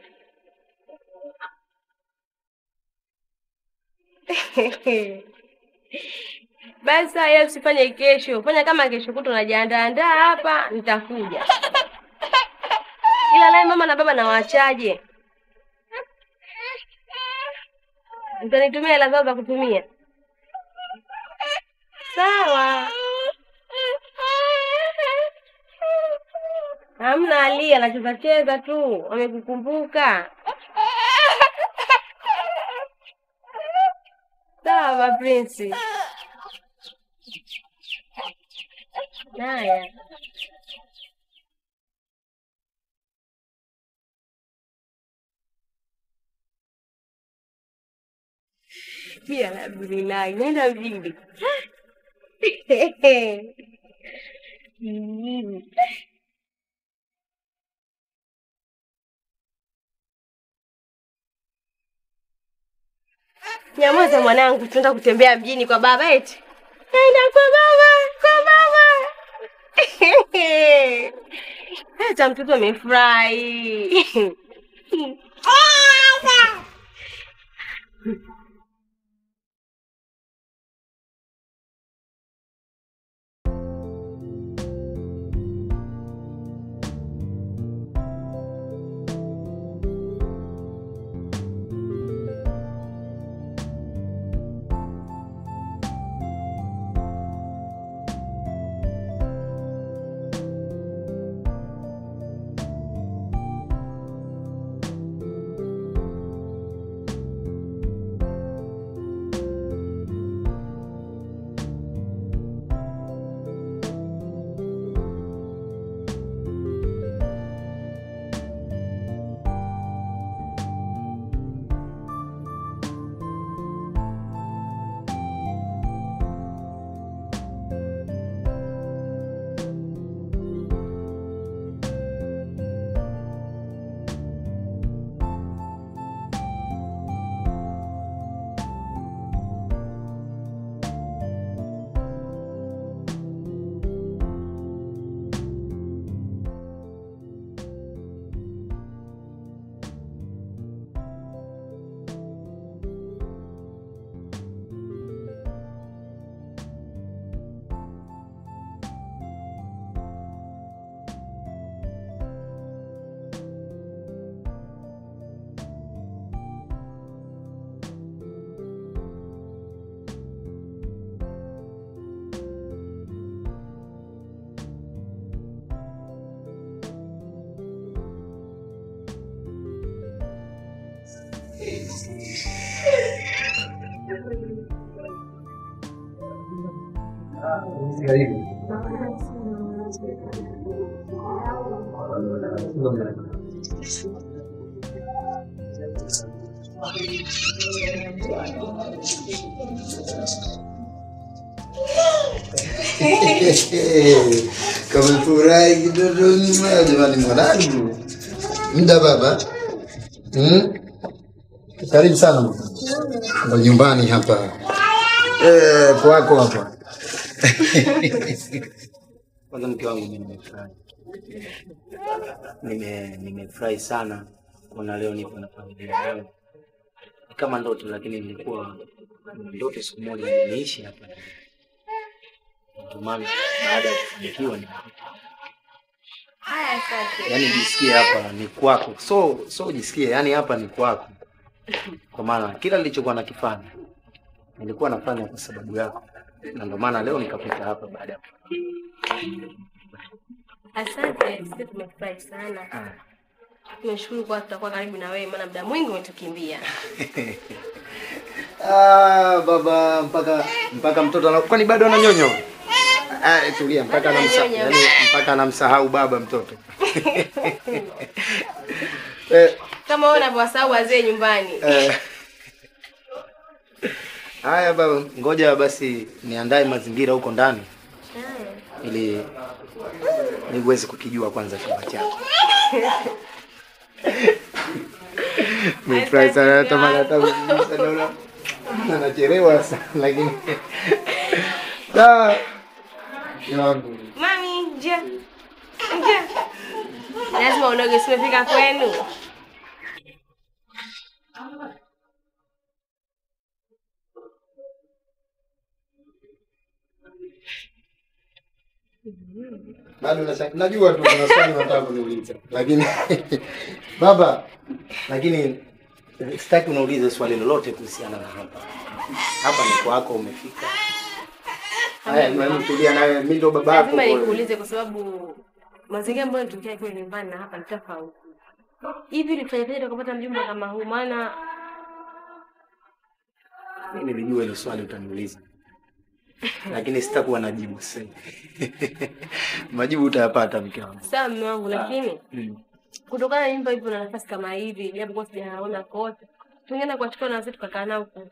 Basi haya usifanye kesho, fanya kama kesho kutu unajiandaandaa hapa, nitakuja. Ila naye mama na baba nawaachaje? Mtanitumia hela zao za kutumia? Sawa. Hamna Ali, anacheza cheza tu, amekukumbuka. Mama Prince. Haya. Pia alhamdulillah, nenda mjini. Mm. Nyamaza mwanangu, tunaenda kutembea mjini kwa baba eti. Naenda kwa baba, kwa baba. Hata mtoto amefurahi. Kamefurahi kidogo mwa jamani, mwanangu mda baba hmm? Karibu sana mama. ndo nyumbani hapa eh, kwako hapa Kwanza mke wangu mimi nimefurahi, nime nimefurahi sana kuona leo nipo na familia yangu. Ni kama ndoto, lakini nilikuwa ndoto siku moja niishi hapa. Ndio maana baada ya kufanikiwa ni Haya, asante. yani jisikie hapa ni kwako, so so jisikie yani hapa ni kwako, kwa maana kila nilichokuwa nakifanya nilikuwa nafanya kwa sababu yako, na ndio maana leo nikapita hapa baada ya Asante, sisi tumefurahi sana. Tunashukuru kwa tutakuwa karibu na wewe, maana muda mwingi umetukimbia. Ah, baba mpaka mpaka mtoto ana kwani bado ananyonyo? Ah, tulia mpaka anamsa, Ananyonya. yani mpaka anamsahau baba mtoto. eh, Kama wewe unavyowasahau wazee nyumbani. eh. Haya baba, ngoja basi niandae mazingira huko ndani ili niweze kukijua kwanza chumba chako. Nimefurahi sana hata mara hata sasa naona anachelewa sana lakini da yangu Mami, njoo. Njoo. Lazima unoge, simefika kwenu. bado nasha- najua tu kuna swali nataka kuniuliza lakini baba, lakini sitaki unaulize swali lolote kuhusiana na hapa. Hapa ni kwako, umefika. Haya, mwalimu, tulia nawe, mimi ndo baba yako. Lazima nikuulize kwa sababu mazingira ambayo nitokea kule nyumbani na hapa ni tofauti. Hivi ulifanyaje tukapata mjumbe kama huu? Maana Mimi nilijua hilo swali utaniuliza, lakini sitakuwa na jibu sasa. hivi. Majibu utayapata mke wangu. Sawa mume wangu, lakini Mm. kutokana na nyumba hivyo na nafasi kama hivi, japokuwa sijaona kote, tungeenda kuwachukua na wazee tukakaa nao huko.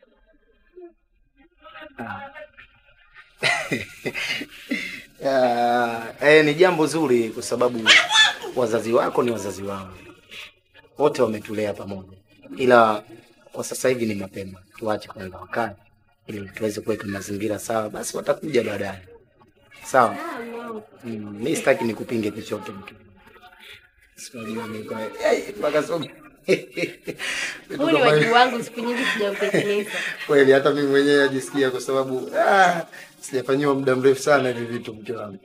Ya, eh, ni jambo zuri kwa sababu wazazi wako ni wazazi wangu, wote wametulea pamoja, ila kwa sasa hivi ni mapema, tuache kwanza wakae ili tuweze kuweka mazingira sawa, basi watakuja baadaye. Sawa. Mm, mi sitaki nikupinge chochote mke. Sijui niko eh, mpaka somo. Huu ni wajibu wangu, siku nyingi sijautekeleza. Kweli hata mimi mwenyewe najisikia kwa sababu ah, sijafanyiwa muda mrefu sana hivi vitu mke wangu.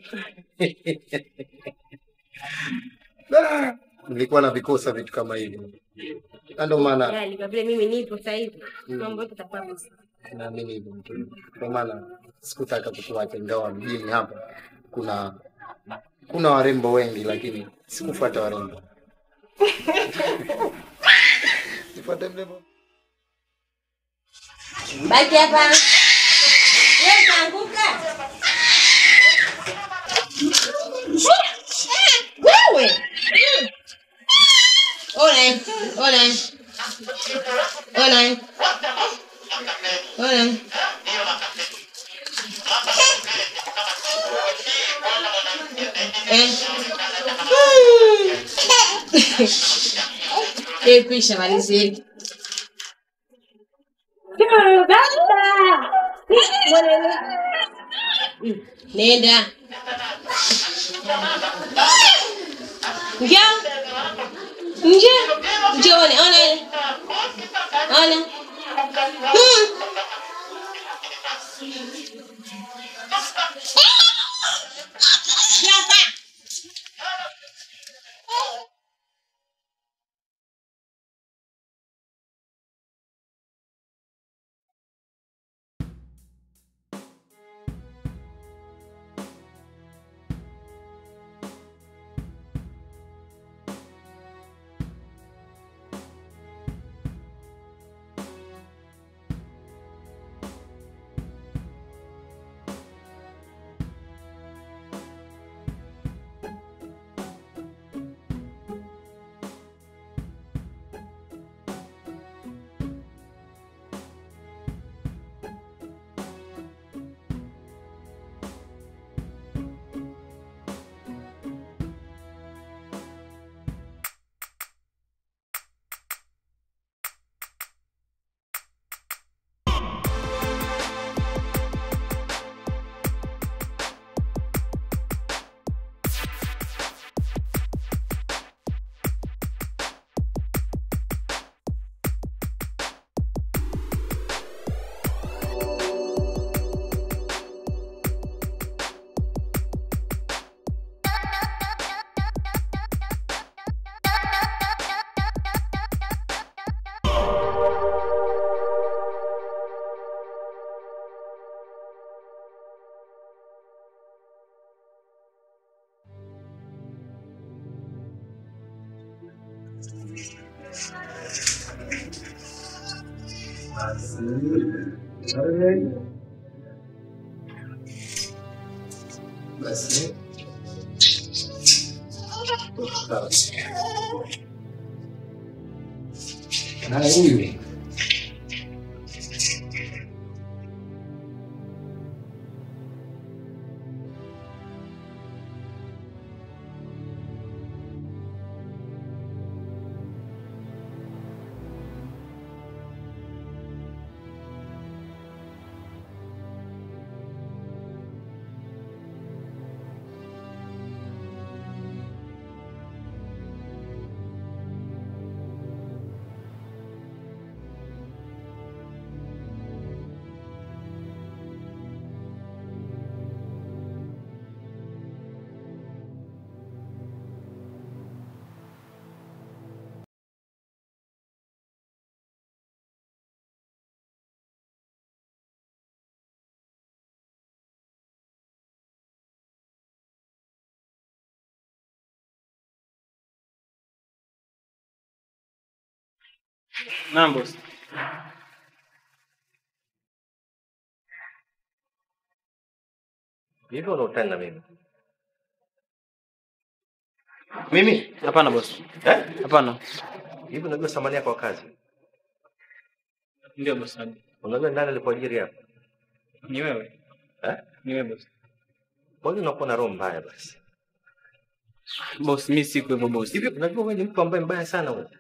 Ah, nilikuwa na vikosa vitu kama hivi, na ndio maana Yaani kwa vile mimi nipo sasa hivi, Mm. mambo yote yatakuwa vizuri. naamini hivyo mke wangu. Ndio maana sikutaka kukuacha, ingawa mjini hapa kuna kuna warembo wengi, lakini sikufuata warembo. Nifuate mrembo. Baki hapa. Wewe utaanguka. Wewe. Ole, ole. Ole. Ole. Eh. Eh, pisha malizeni. Nenda. Njoo. Njoo. Njoo ona ona. Ona. Hmm. Hapa. Basi. Na huyu Naam boss. Hivyo unautani na mimi? Mimi? Hapana bosi. Eh? Hapana. Hivi unajua thamani yako kwa kazi? Ndio bosi. Unajua nani alikuajiri hapa? Ni wewe. Eh? Ni wewe bosi. Kwa nini unakuwa na roho mbaya basi? Bosi, mimi siku hivyo bosi. Hivi unajua wewe ni mtu ambaye mbaya sana wewe.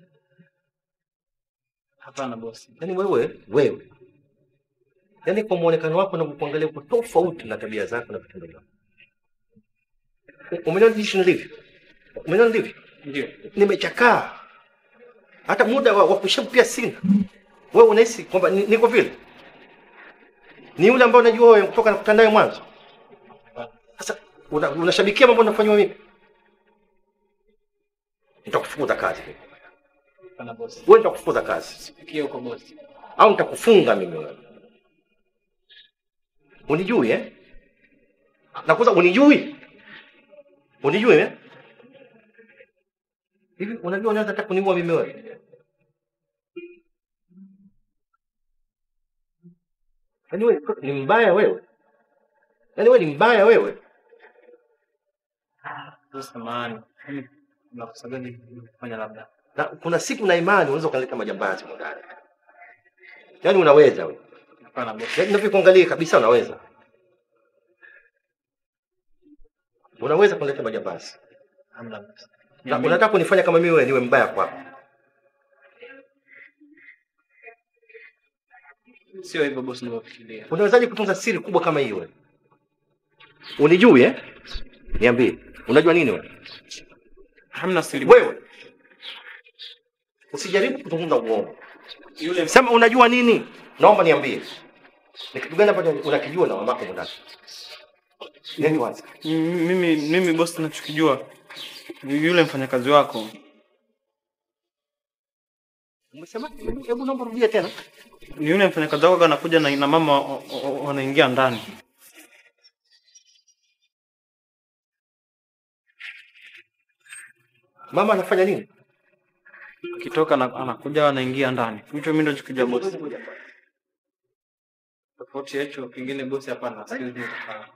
Hapana bosi. Yaani wewe, wewe. Yaani kwa muonekano wako na kukuangalia uko tofauti na tabia zako na vitendo vyako. Umeona jinsi nilivyo? Umeona nilivyo? Ndio. Nimechakaa. Hata muda wa, wa kushabu pia sina. Wewe unahisi kwamba ni- niko vile? Ni yule ambaye unajua wewe kutoka nakutana naye mwanzo. Sasa una- unashabikia mambo unafanywa mimi. Nitakufukuza kazi. mimi. Hapana bosi. Wewe nitakufukuza kazi. Sikia huko bosi. Au nitakufunga mimi wewe. Unijui eh? Nakuza unijui? Unijui eh? Hivi unajua unaweza hata kuniua mimi wewe? Yaani wewe ni mbaya wewe. Yaani wewe ni mbaya wewe. Bosi samahani. Mimi nakosa gani kufanya labda? Na kuna siku na imani unaweza ukaleta majambazi huko ndani. Yaani unaweza wewe. Hapana bosi. Yaani ninavyokuangalia kabisa unaweza. Unaweza kuleta majambazi. Hamna bosi. Na unataka kunifanya kama mimi wewe niwe mbaya kwako. Sio hivyo bosi ninavyofikiria. Unawezaje kutunza siri kubwa kama hiyo wewe? Unijui eh? Niambie, unajua nini wewe? Hamna siri. Wewe usijaribu kuzungumza uongo. Yule Sema unajua nini? Naomba niambie. Ni kitu gani ambacho unakijua na mamako ndani? Nini wazi? M- mimi mimi bosi nachokijua yule mfanyakazi wako Umesema? Hebu naomba rudia tena. ni yule mfanyakazi wako anakuja na, na mama wa- wa- wa- wanaingia ndani. Mama anafanya nini? Akitoka na, anakuja anaingia ndani. Hicho mimi ndio nachokijua bosi. Tofauti ya hicho kingine bosi, hapana. Siwezi kufahamu.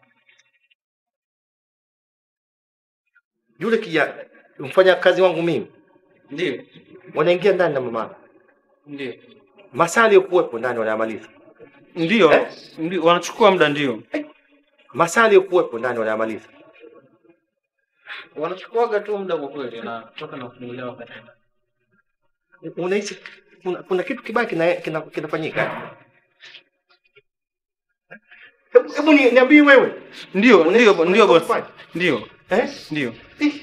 Yule kijana mfanya kazi wangu mimi Ndio, wanaingia ndani na mama. ndio, Masaa aliyokuwepo ndani wanayamaliza. ndio, ndio, wanachukua muda, ndio Masaa aliyokuwepo ndani wanayamaliza. wanachukuaga tu muda kwa kweli, na toka na kufungulia wakati Unahisi kuna, kuna kitu kibaya kina, kina, kinafanyika. Hebu hebu ni- niambie wewe. Ndio, ndio, bo- ndio bosi, Unafanya? ndio, Eh? ndio.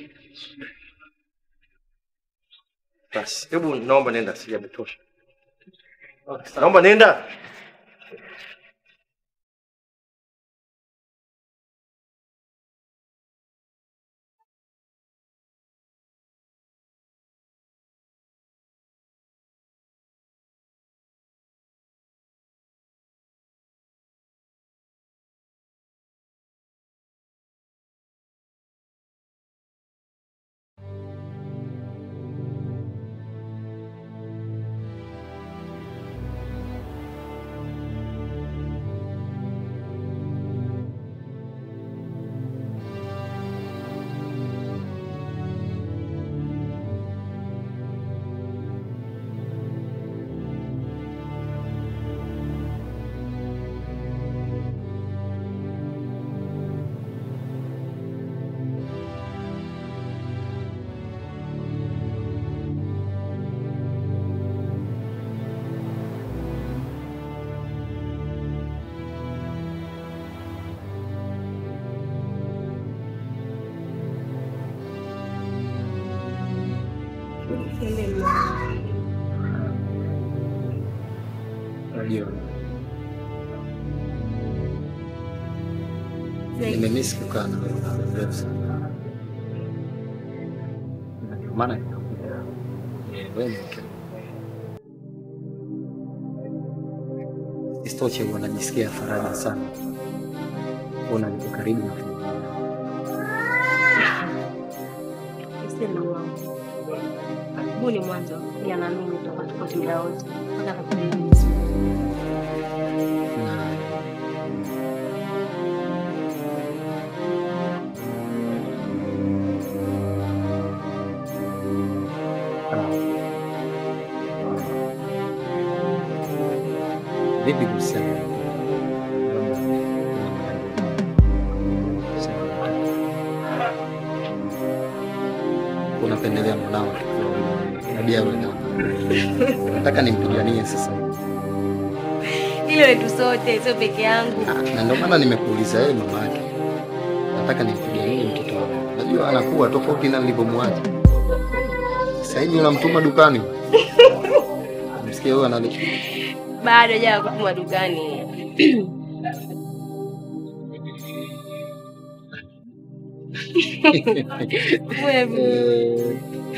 Basi, hebu naomba nenda, sijametosha. Naomba nenda. Unajua, nimemisi kukaa na wewe muda mrefu sana, Na ndio maana nikakuja. Eh, wewe ni mke Isitoshe, huwa najisikia faraja sana kuona niko karibu na familia. Useme uongo. Huu ni mwanzo, ila naamini tutakuwa tuko muda wote mpaka katika Mwenyezi Mungu. Vipi kuhusiana na labda unapendelea mwanao tabia wewe nataka nimpiganie sasa Hilo letu sote, sio peke yangu. na ndio maana nimekuuliza wewe mama yake. Nataka nimpiganie mtoto wako. Najua anakuwa tofauti na nilivyomwacha. Sasa hivi unamtuma dukani. Msikia wewe anali Bado hajawa kutuma dukani. Wewe.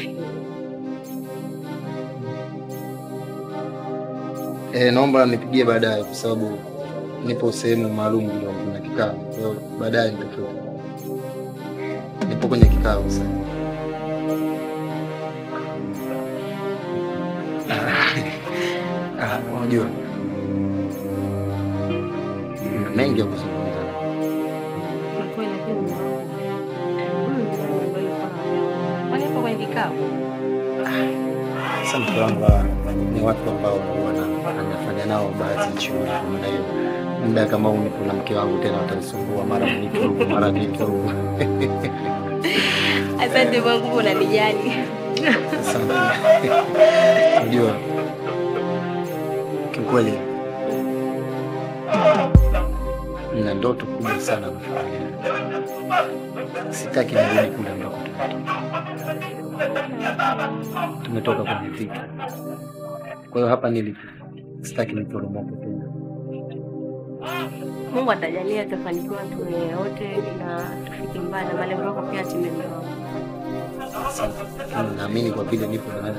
Eh, naomba nipigie baadaye kwa sababu nipo sehemu maalum ndio kuna kikao. Kwa hiyo baadaye nitatoka. Nipo kwenye kikao sasa. Ah, unajua kuna mengi ya kuzungumza. Kwa kweli, lakini mume wangu, huyu ndio ambaye yuko na wewe. Kwani yuko kwenye kikao? Sasa mke wangu hawa ni watu ambao huwa na- anafanya nao baadhi ya shughuli. Kwa maana hiyo muda kama huu nipo na mke wangu tena watanisumbua mara nitu huku mara nitu huku. Asante Mungu, unanijali. Asante. Unajua kiukweli na ndoto kubwa sana na familia. Sitaki nirudi kule ambako tumetoka. Tumetoka kwenye vita. Kwa hiyo hapa nilipo sitaki niporomoke tena. Mungu atajalia tutafanikiwa tuwe wote na tufike mbali na malengo yako pia timie. Asante. Lakini Naamini kwa vile nipo na wewe.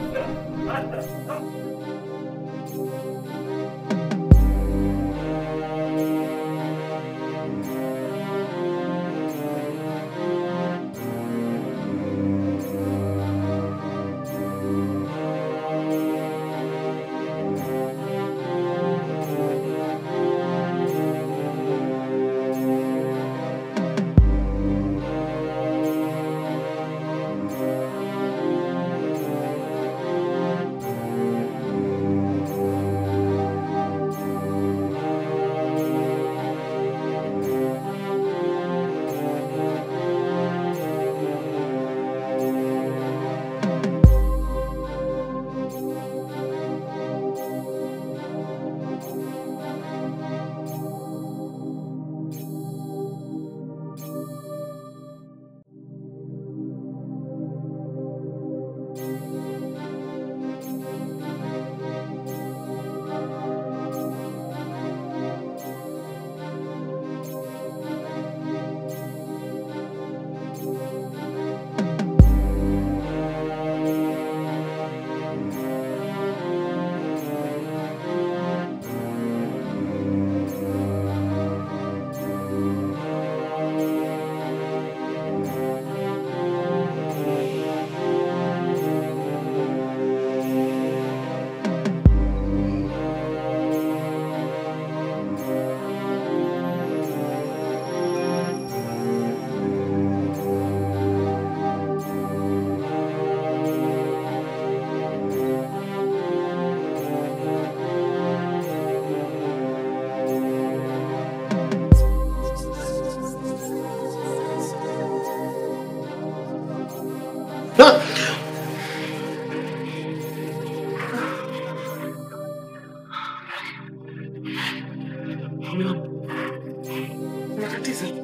Unakatiza.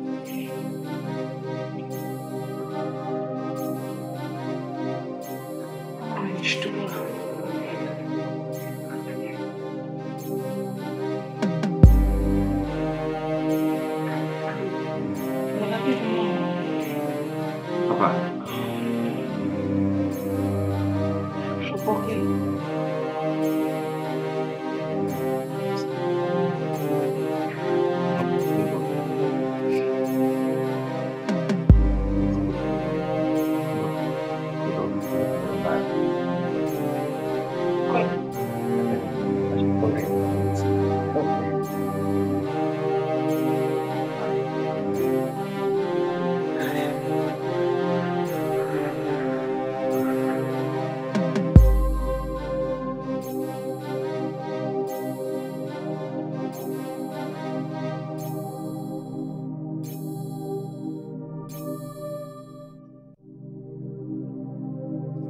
Umenishtua. Unakatiza mama. Hapana. Upoke.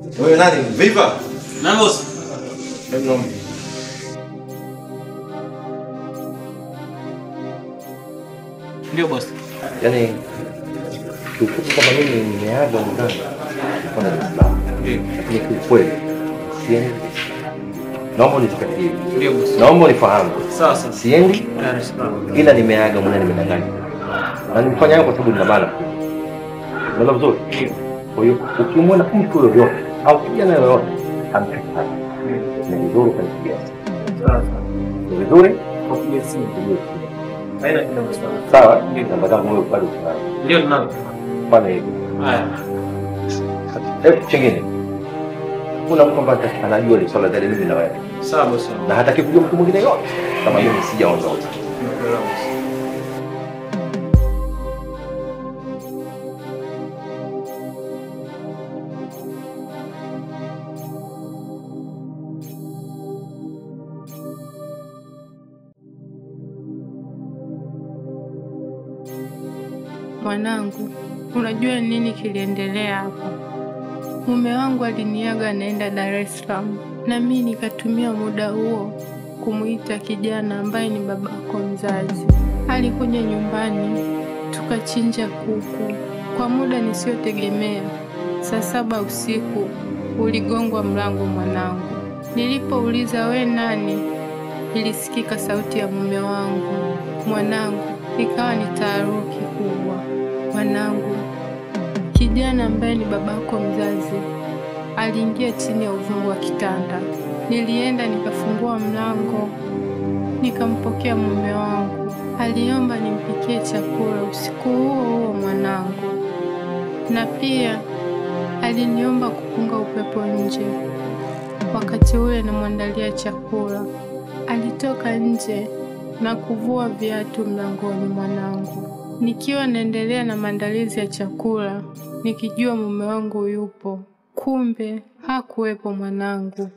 Wewe nani? Viva? Na boss. Hebu naomba. Ndio boss. Yaani kiufupi kama mimi nimeaga mganga kwenda Dar es Salaam. Lakini kiukweli siendi. Naomba unizingatie. Ndio boss. Naomba unifahamu. Sawa sawa. Siendi Dar es Salaam. ila nimeaga mwana nimedanganya. Na nimefanya hayo kwa sababu nina maana. Unaelewa vizuri? Kwa hiyo ukimwona mtu yoyote au kijana yoyote amfika hapa. Ni vizuri kanipigia simu. Sawa sawa. Ni vizuri Kupiga simu. kupigia simu. Haina kitu boss. Sawa? Namba zangu wewe bado unazo. Ndio tunao. Fanya hivyo. Haya. Eh, chengine. Kuna mtu ambaye anajua ile swala zile mimi na wewe. Sawa boss. Na hataki kujua mtu mwingine yote kama mimi sijaondoka. Nimekuelewa boss. Mwanangu, unajua nini kiliendelea hapa? Mume wangu aliniaga anaenda Dar es Salaam, na mimi nikatumia muda huo kumuita kijana ambaye ni babako mzazi. Alikuja nyumbani, tukachinja kuku kwa muda nisiotegemea. Saa saba usiku uligongwa mlango mwanangu. Nilipouliza we nani, ilisikika sauti ya mume wangu. Mwanangu, ikawa ni taharuki kubwa. Mwanangu, kijana ambaye ni babako mzazi aliingia chini ya uvungu wa kitanda. Nilienda nikafungua mlango, nikampokea mume wangu. Aliomba nimpikie chakula usiku huo huo mwanangu, na pia aliniomba kupunga upepo nje. Wakati ule namwandalia chakula, alitoka nje na kuvua viatu mlangoni mwanangu. Nikiwa naendelea na maandalizi ya chakula, nikijua mume wangu yupo, kumbe hakuwepo mwanangu.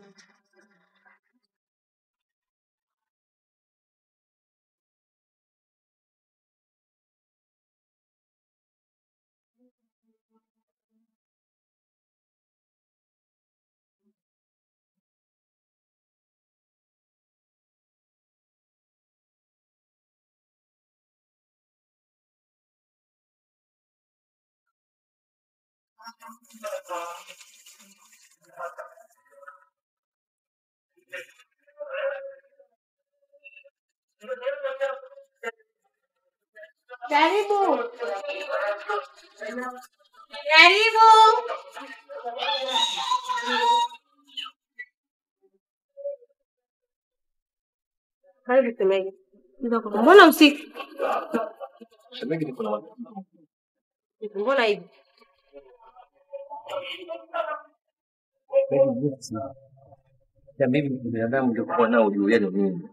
Karibu. Karibu. Karibu Semegi. Mbona usiku? Shemeji niko na watu. Mbona hivi? Ya mimi ni binadamu ndio kuwa nao juu yenu mimi.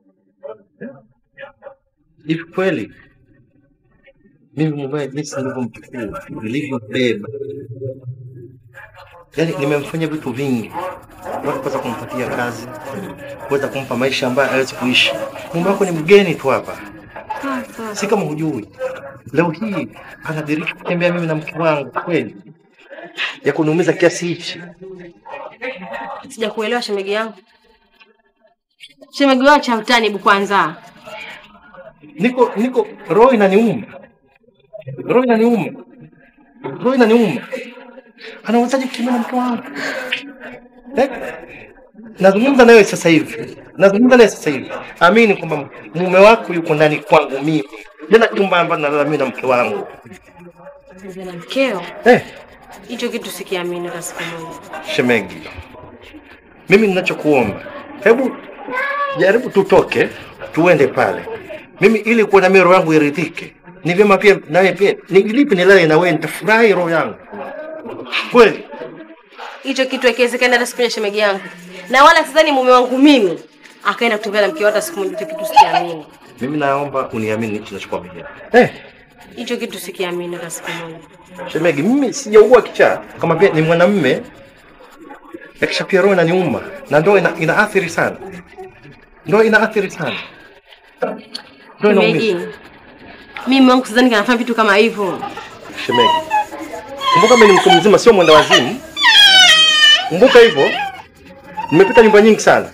Hivi kweli mimi mwenyewe jinsi nilivyomchukua, nilivyombeba, yaani nimemfanya vitu vingi, watu kuweza kumpatia kazi, kuweza kumpa maisha ambayo hawezi kuishi. Mume wako ni mgeni tu hapa, si kama hujui. Leo hii anadiriki kutembea mimi na mke wangu, kweli ya kuniumiza kiasi hichi. Sijakuelewa shemegi yangu. Shemegi wao cha utani hebu kwanza. niko niko roho inaniuma, roho inaniuma, roho inaniuma. Anawezaje kutembea na mke wangu eh? Nazungumza nawe sasa hivi, nazungumza nawe sasa hivi. Amini kwamba mume wako yuko ndani kwangu mimi, tena chumba ambacho nalala mimi na mke wangu Mzee na mkeo. eh. Hicho kitu sikiamini hata siku moja. Shemegi, mimi ninachokuomba, hebu jaribu tutoke tuende pale, mimi ili kuwa na mimi roho yangu iridhike. Ni vyema pia nawe pia nilipi nilale na wewe, nitafurahi roho yangu kweli. Hicho kitu hakiwezekani hata siku moja shemegi yangu. Na wala sidhani mume wangu mimi akaenda kutembea na mkeo hata siku moja. Hicho kitu sikiamini. Mimi naomba uniamini hichi ninachokwambia. Eh, Hicho kitu sikiamini hata siku moja. shemegi, mimi sijaugua kichaa, kama pia ni mwanamume yakisha pia roho inaniuma na ndoa ina, inaathiri sana, ndoa inaathiri sana, ndoa inaumiza. Shemeji. Mimi wangu sidhani kanafanya vitu kama hivyo. Shemegi, kumbuka mimi ni mtu mzima, sio mwenda wazimu. Kumbuka hivyo, nimepita nyumba nyingi sana.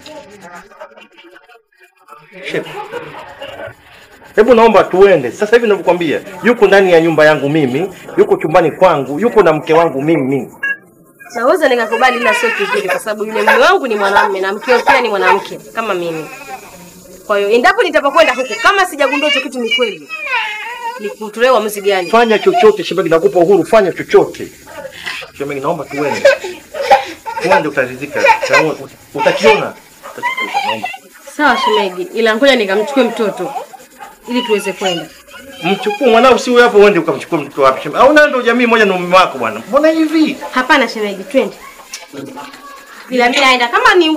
Shit. Hebu naomba tuende sasa hivi ninavyokuambia, yuko ndani ya nyumba yangu mimi, yuko chumbani kwangu, yuko na mke wangu mimi. Naweza nikakubali, ila sio kivile, kwa sababu yule mume wangu ni mwanamume na mkeo pia ni mwanamke kama mimi. Kwa hiyo endapo nitapokwenda huko, kama sijagundua hicho kitu ni kweli, ni kutolewa uamuzi gani? Fanya chochote shemeji, nakupa uhuru, fanya chochote shemeji, naomba tuende, tuende, utaridhika, Utaona- utakiona. Naomba. Sawa shemeji, ila ngoja nikamchukue mtoto ili tuweze kwenda. Mchukue mwanao, si wewe hapo, uende ukamchukua mtoto wapi shemeji? Au ndio jamii moja na mume wako bwana? Mbona hivi? Hapana shemeji, twende. Ila mimi naenda kama ni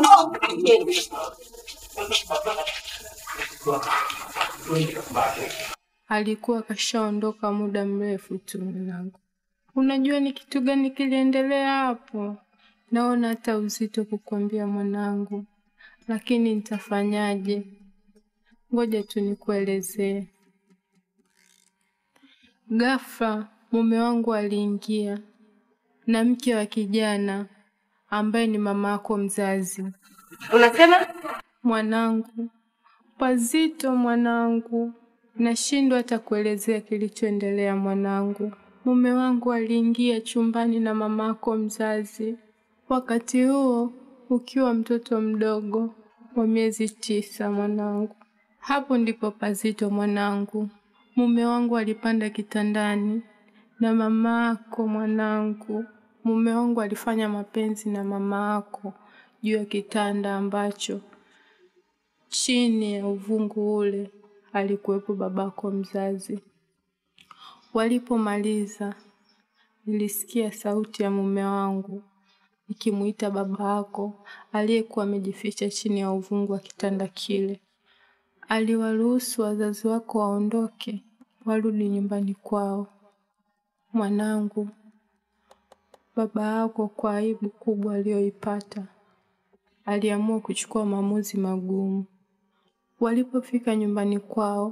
Alikuwa kashaondoka muda mrefu tu mwanangu. Unajua ni kitu gani kiliendelea hapo? Naona hata uzito kukwambia mwanangu, lakini nitafanyaje? Ngoja tu nikuelezee. Ghafla mume wangu aliingia na mke wa kijana ambaye ni mama yako mzazi. Unasema mwanangu? Pazito mwanangu, nashindwa hata kuelezea kilichoendelea mwanangu. Mume wangu aliingia chumbani na mamako mzazi, wakati huo ukiwa mtoto mdogo wa miezi tisa mwanangu. Hapo ndipo pazito mwanangu. Mume wangu alipanda kitandani na mama yako mwanangu. Mume wangu alifanya mapenzi na mama yako juu ya kitanda ambacho chini ya uvungu ule alikuwepo babako mzazi. Walipomaliza, nilisikia sauti ya mume wangu ikimuita baba yako aliyekuwa amejificha chini ya uvungu wa kitanda kile. Aliwaruhusu wazazi wako waondoke, warudi nyumbani kwao. Mwanangu, baba yako kwa aibu kubwa aliyoipata, aliamua kuchukua maamuzi magumu. Walipofika nyumbani kwao,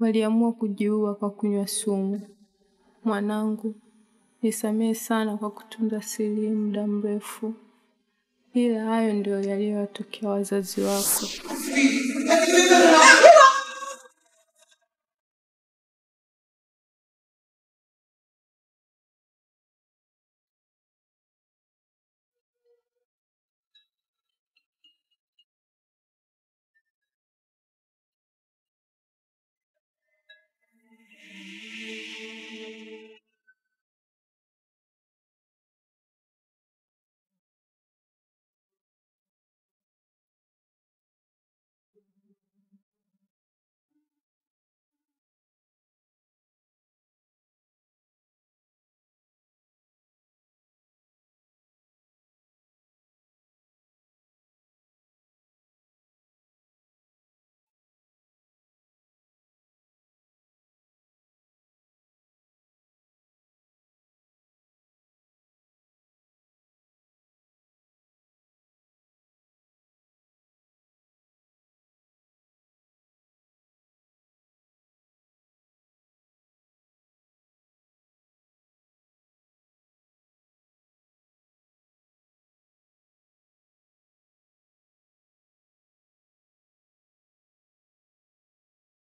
waliamua kujiua kwa kunywa sumu. Mwanangu, nisamehe sana kwa kutunza siri hii muda mrefu, ila hayo ndio yaliyowatokea wazazi wako.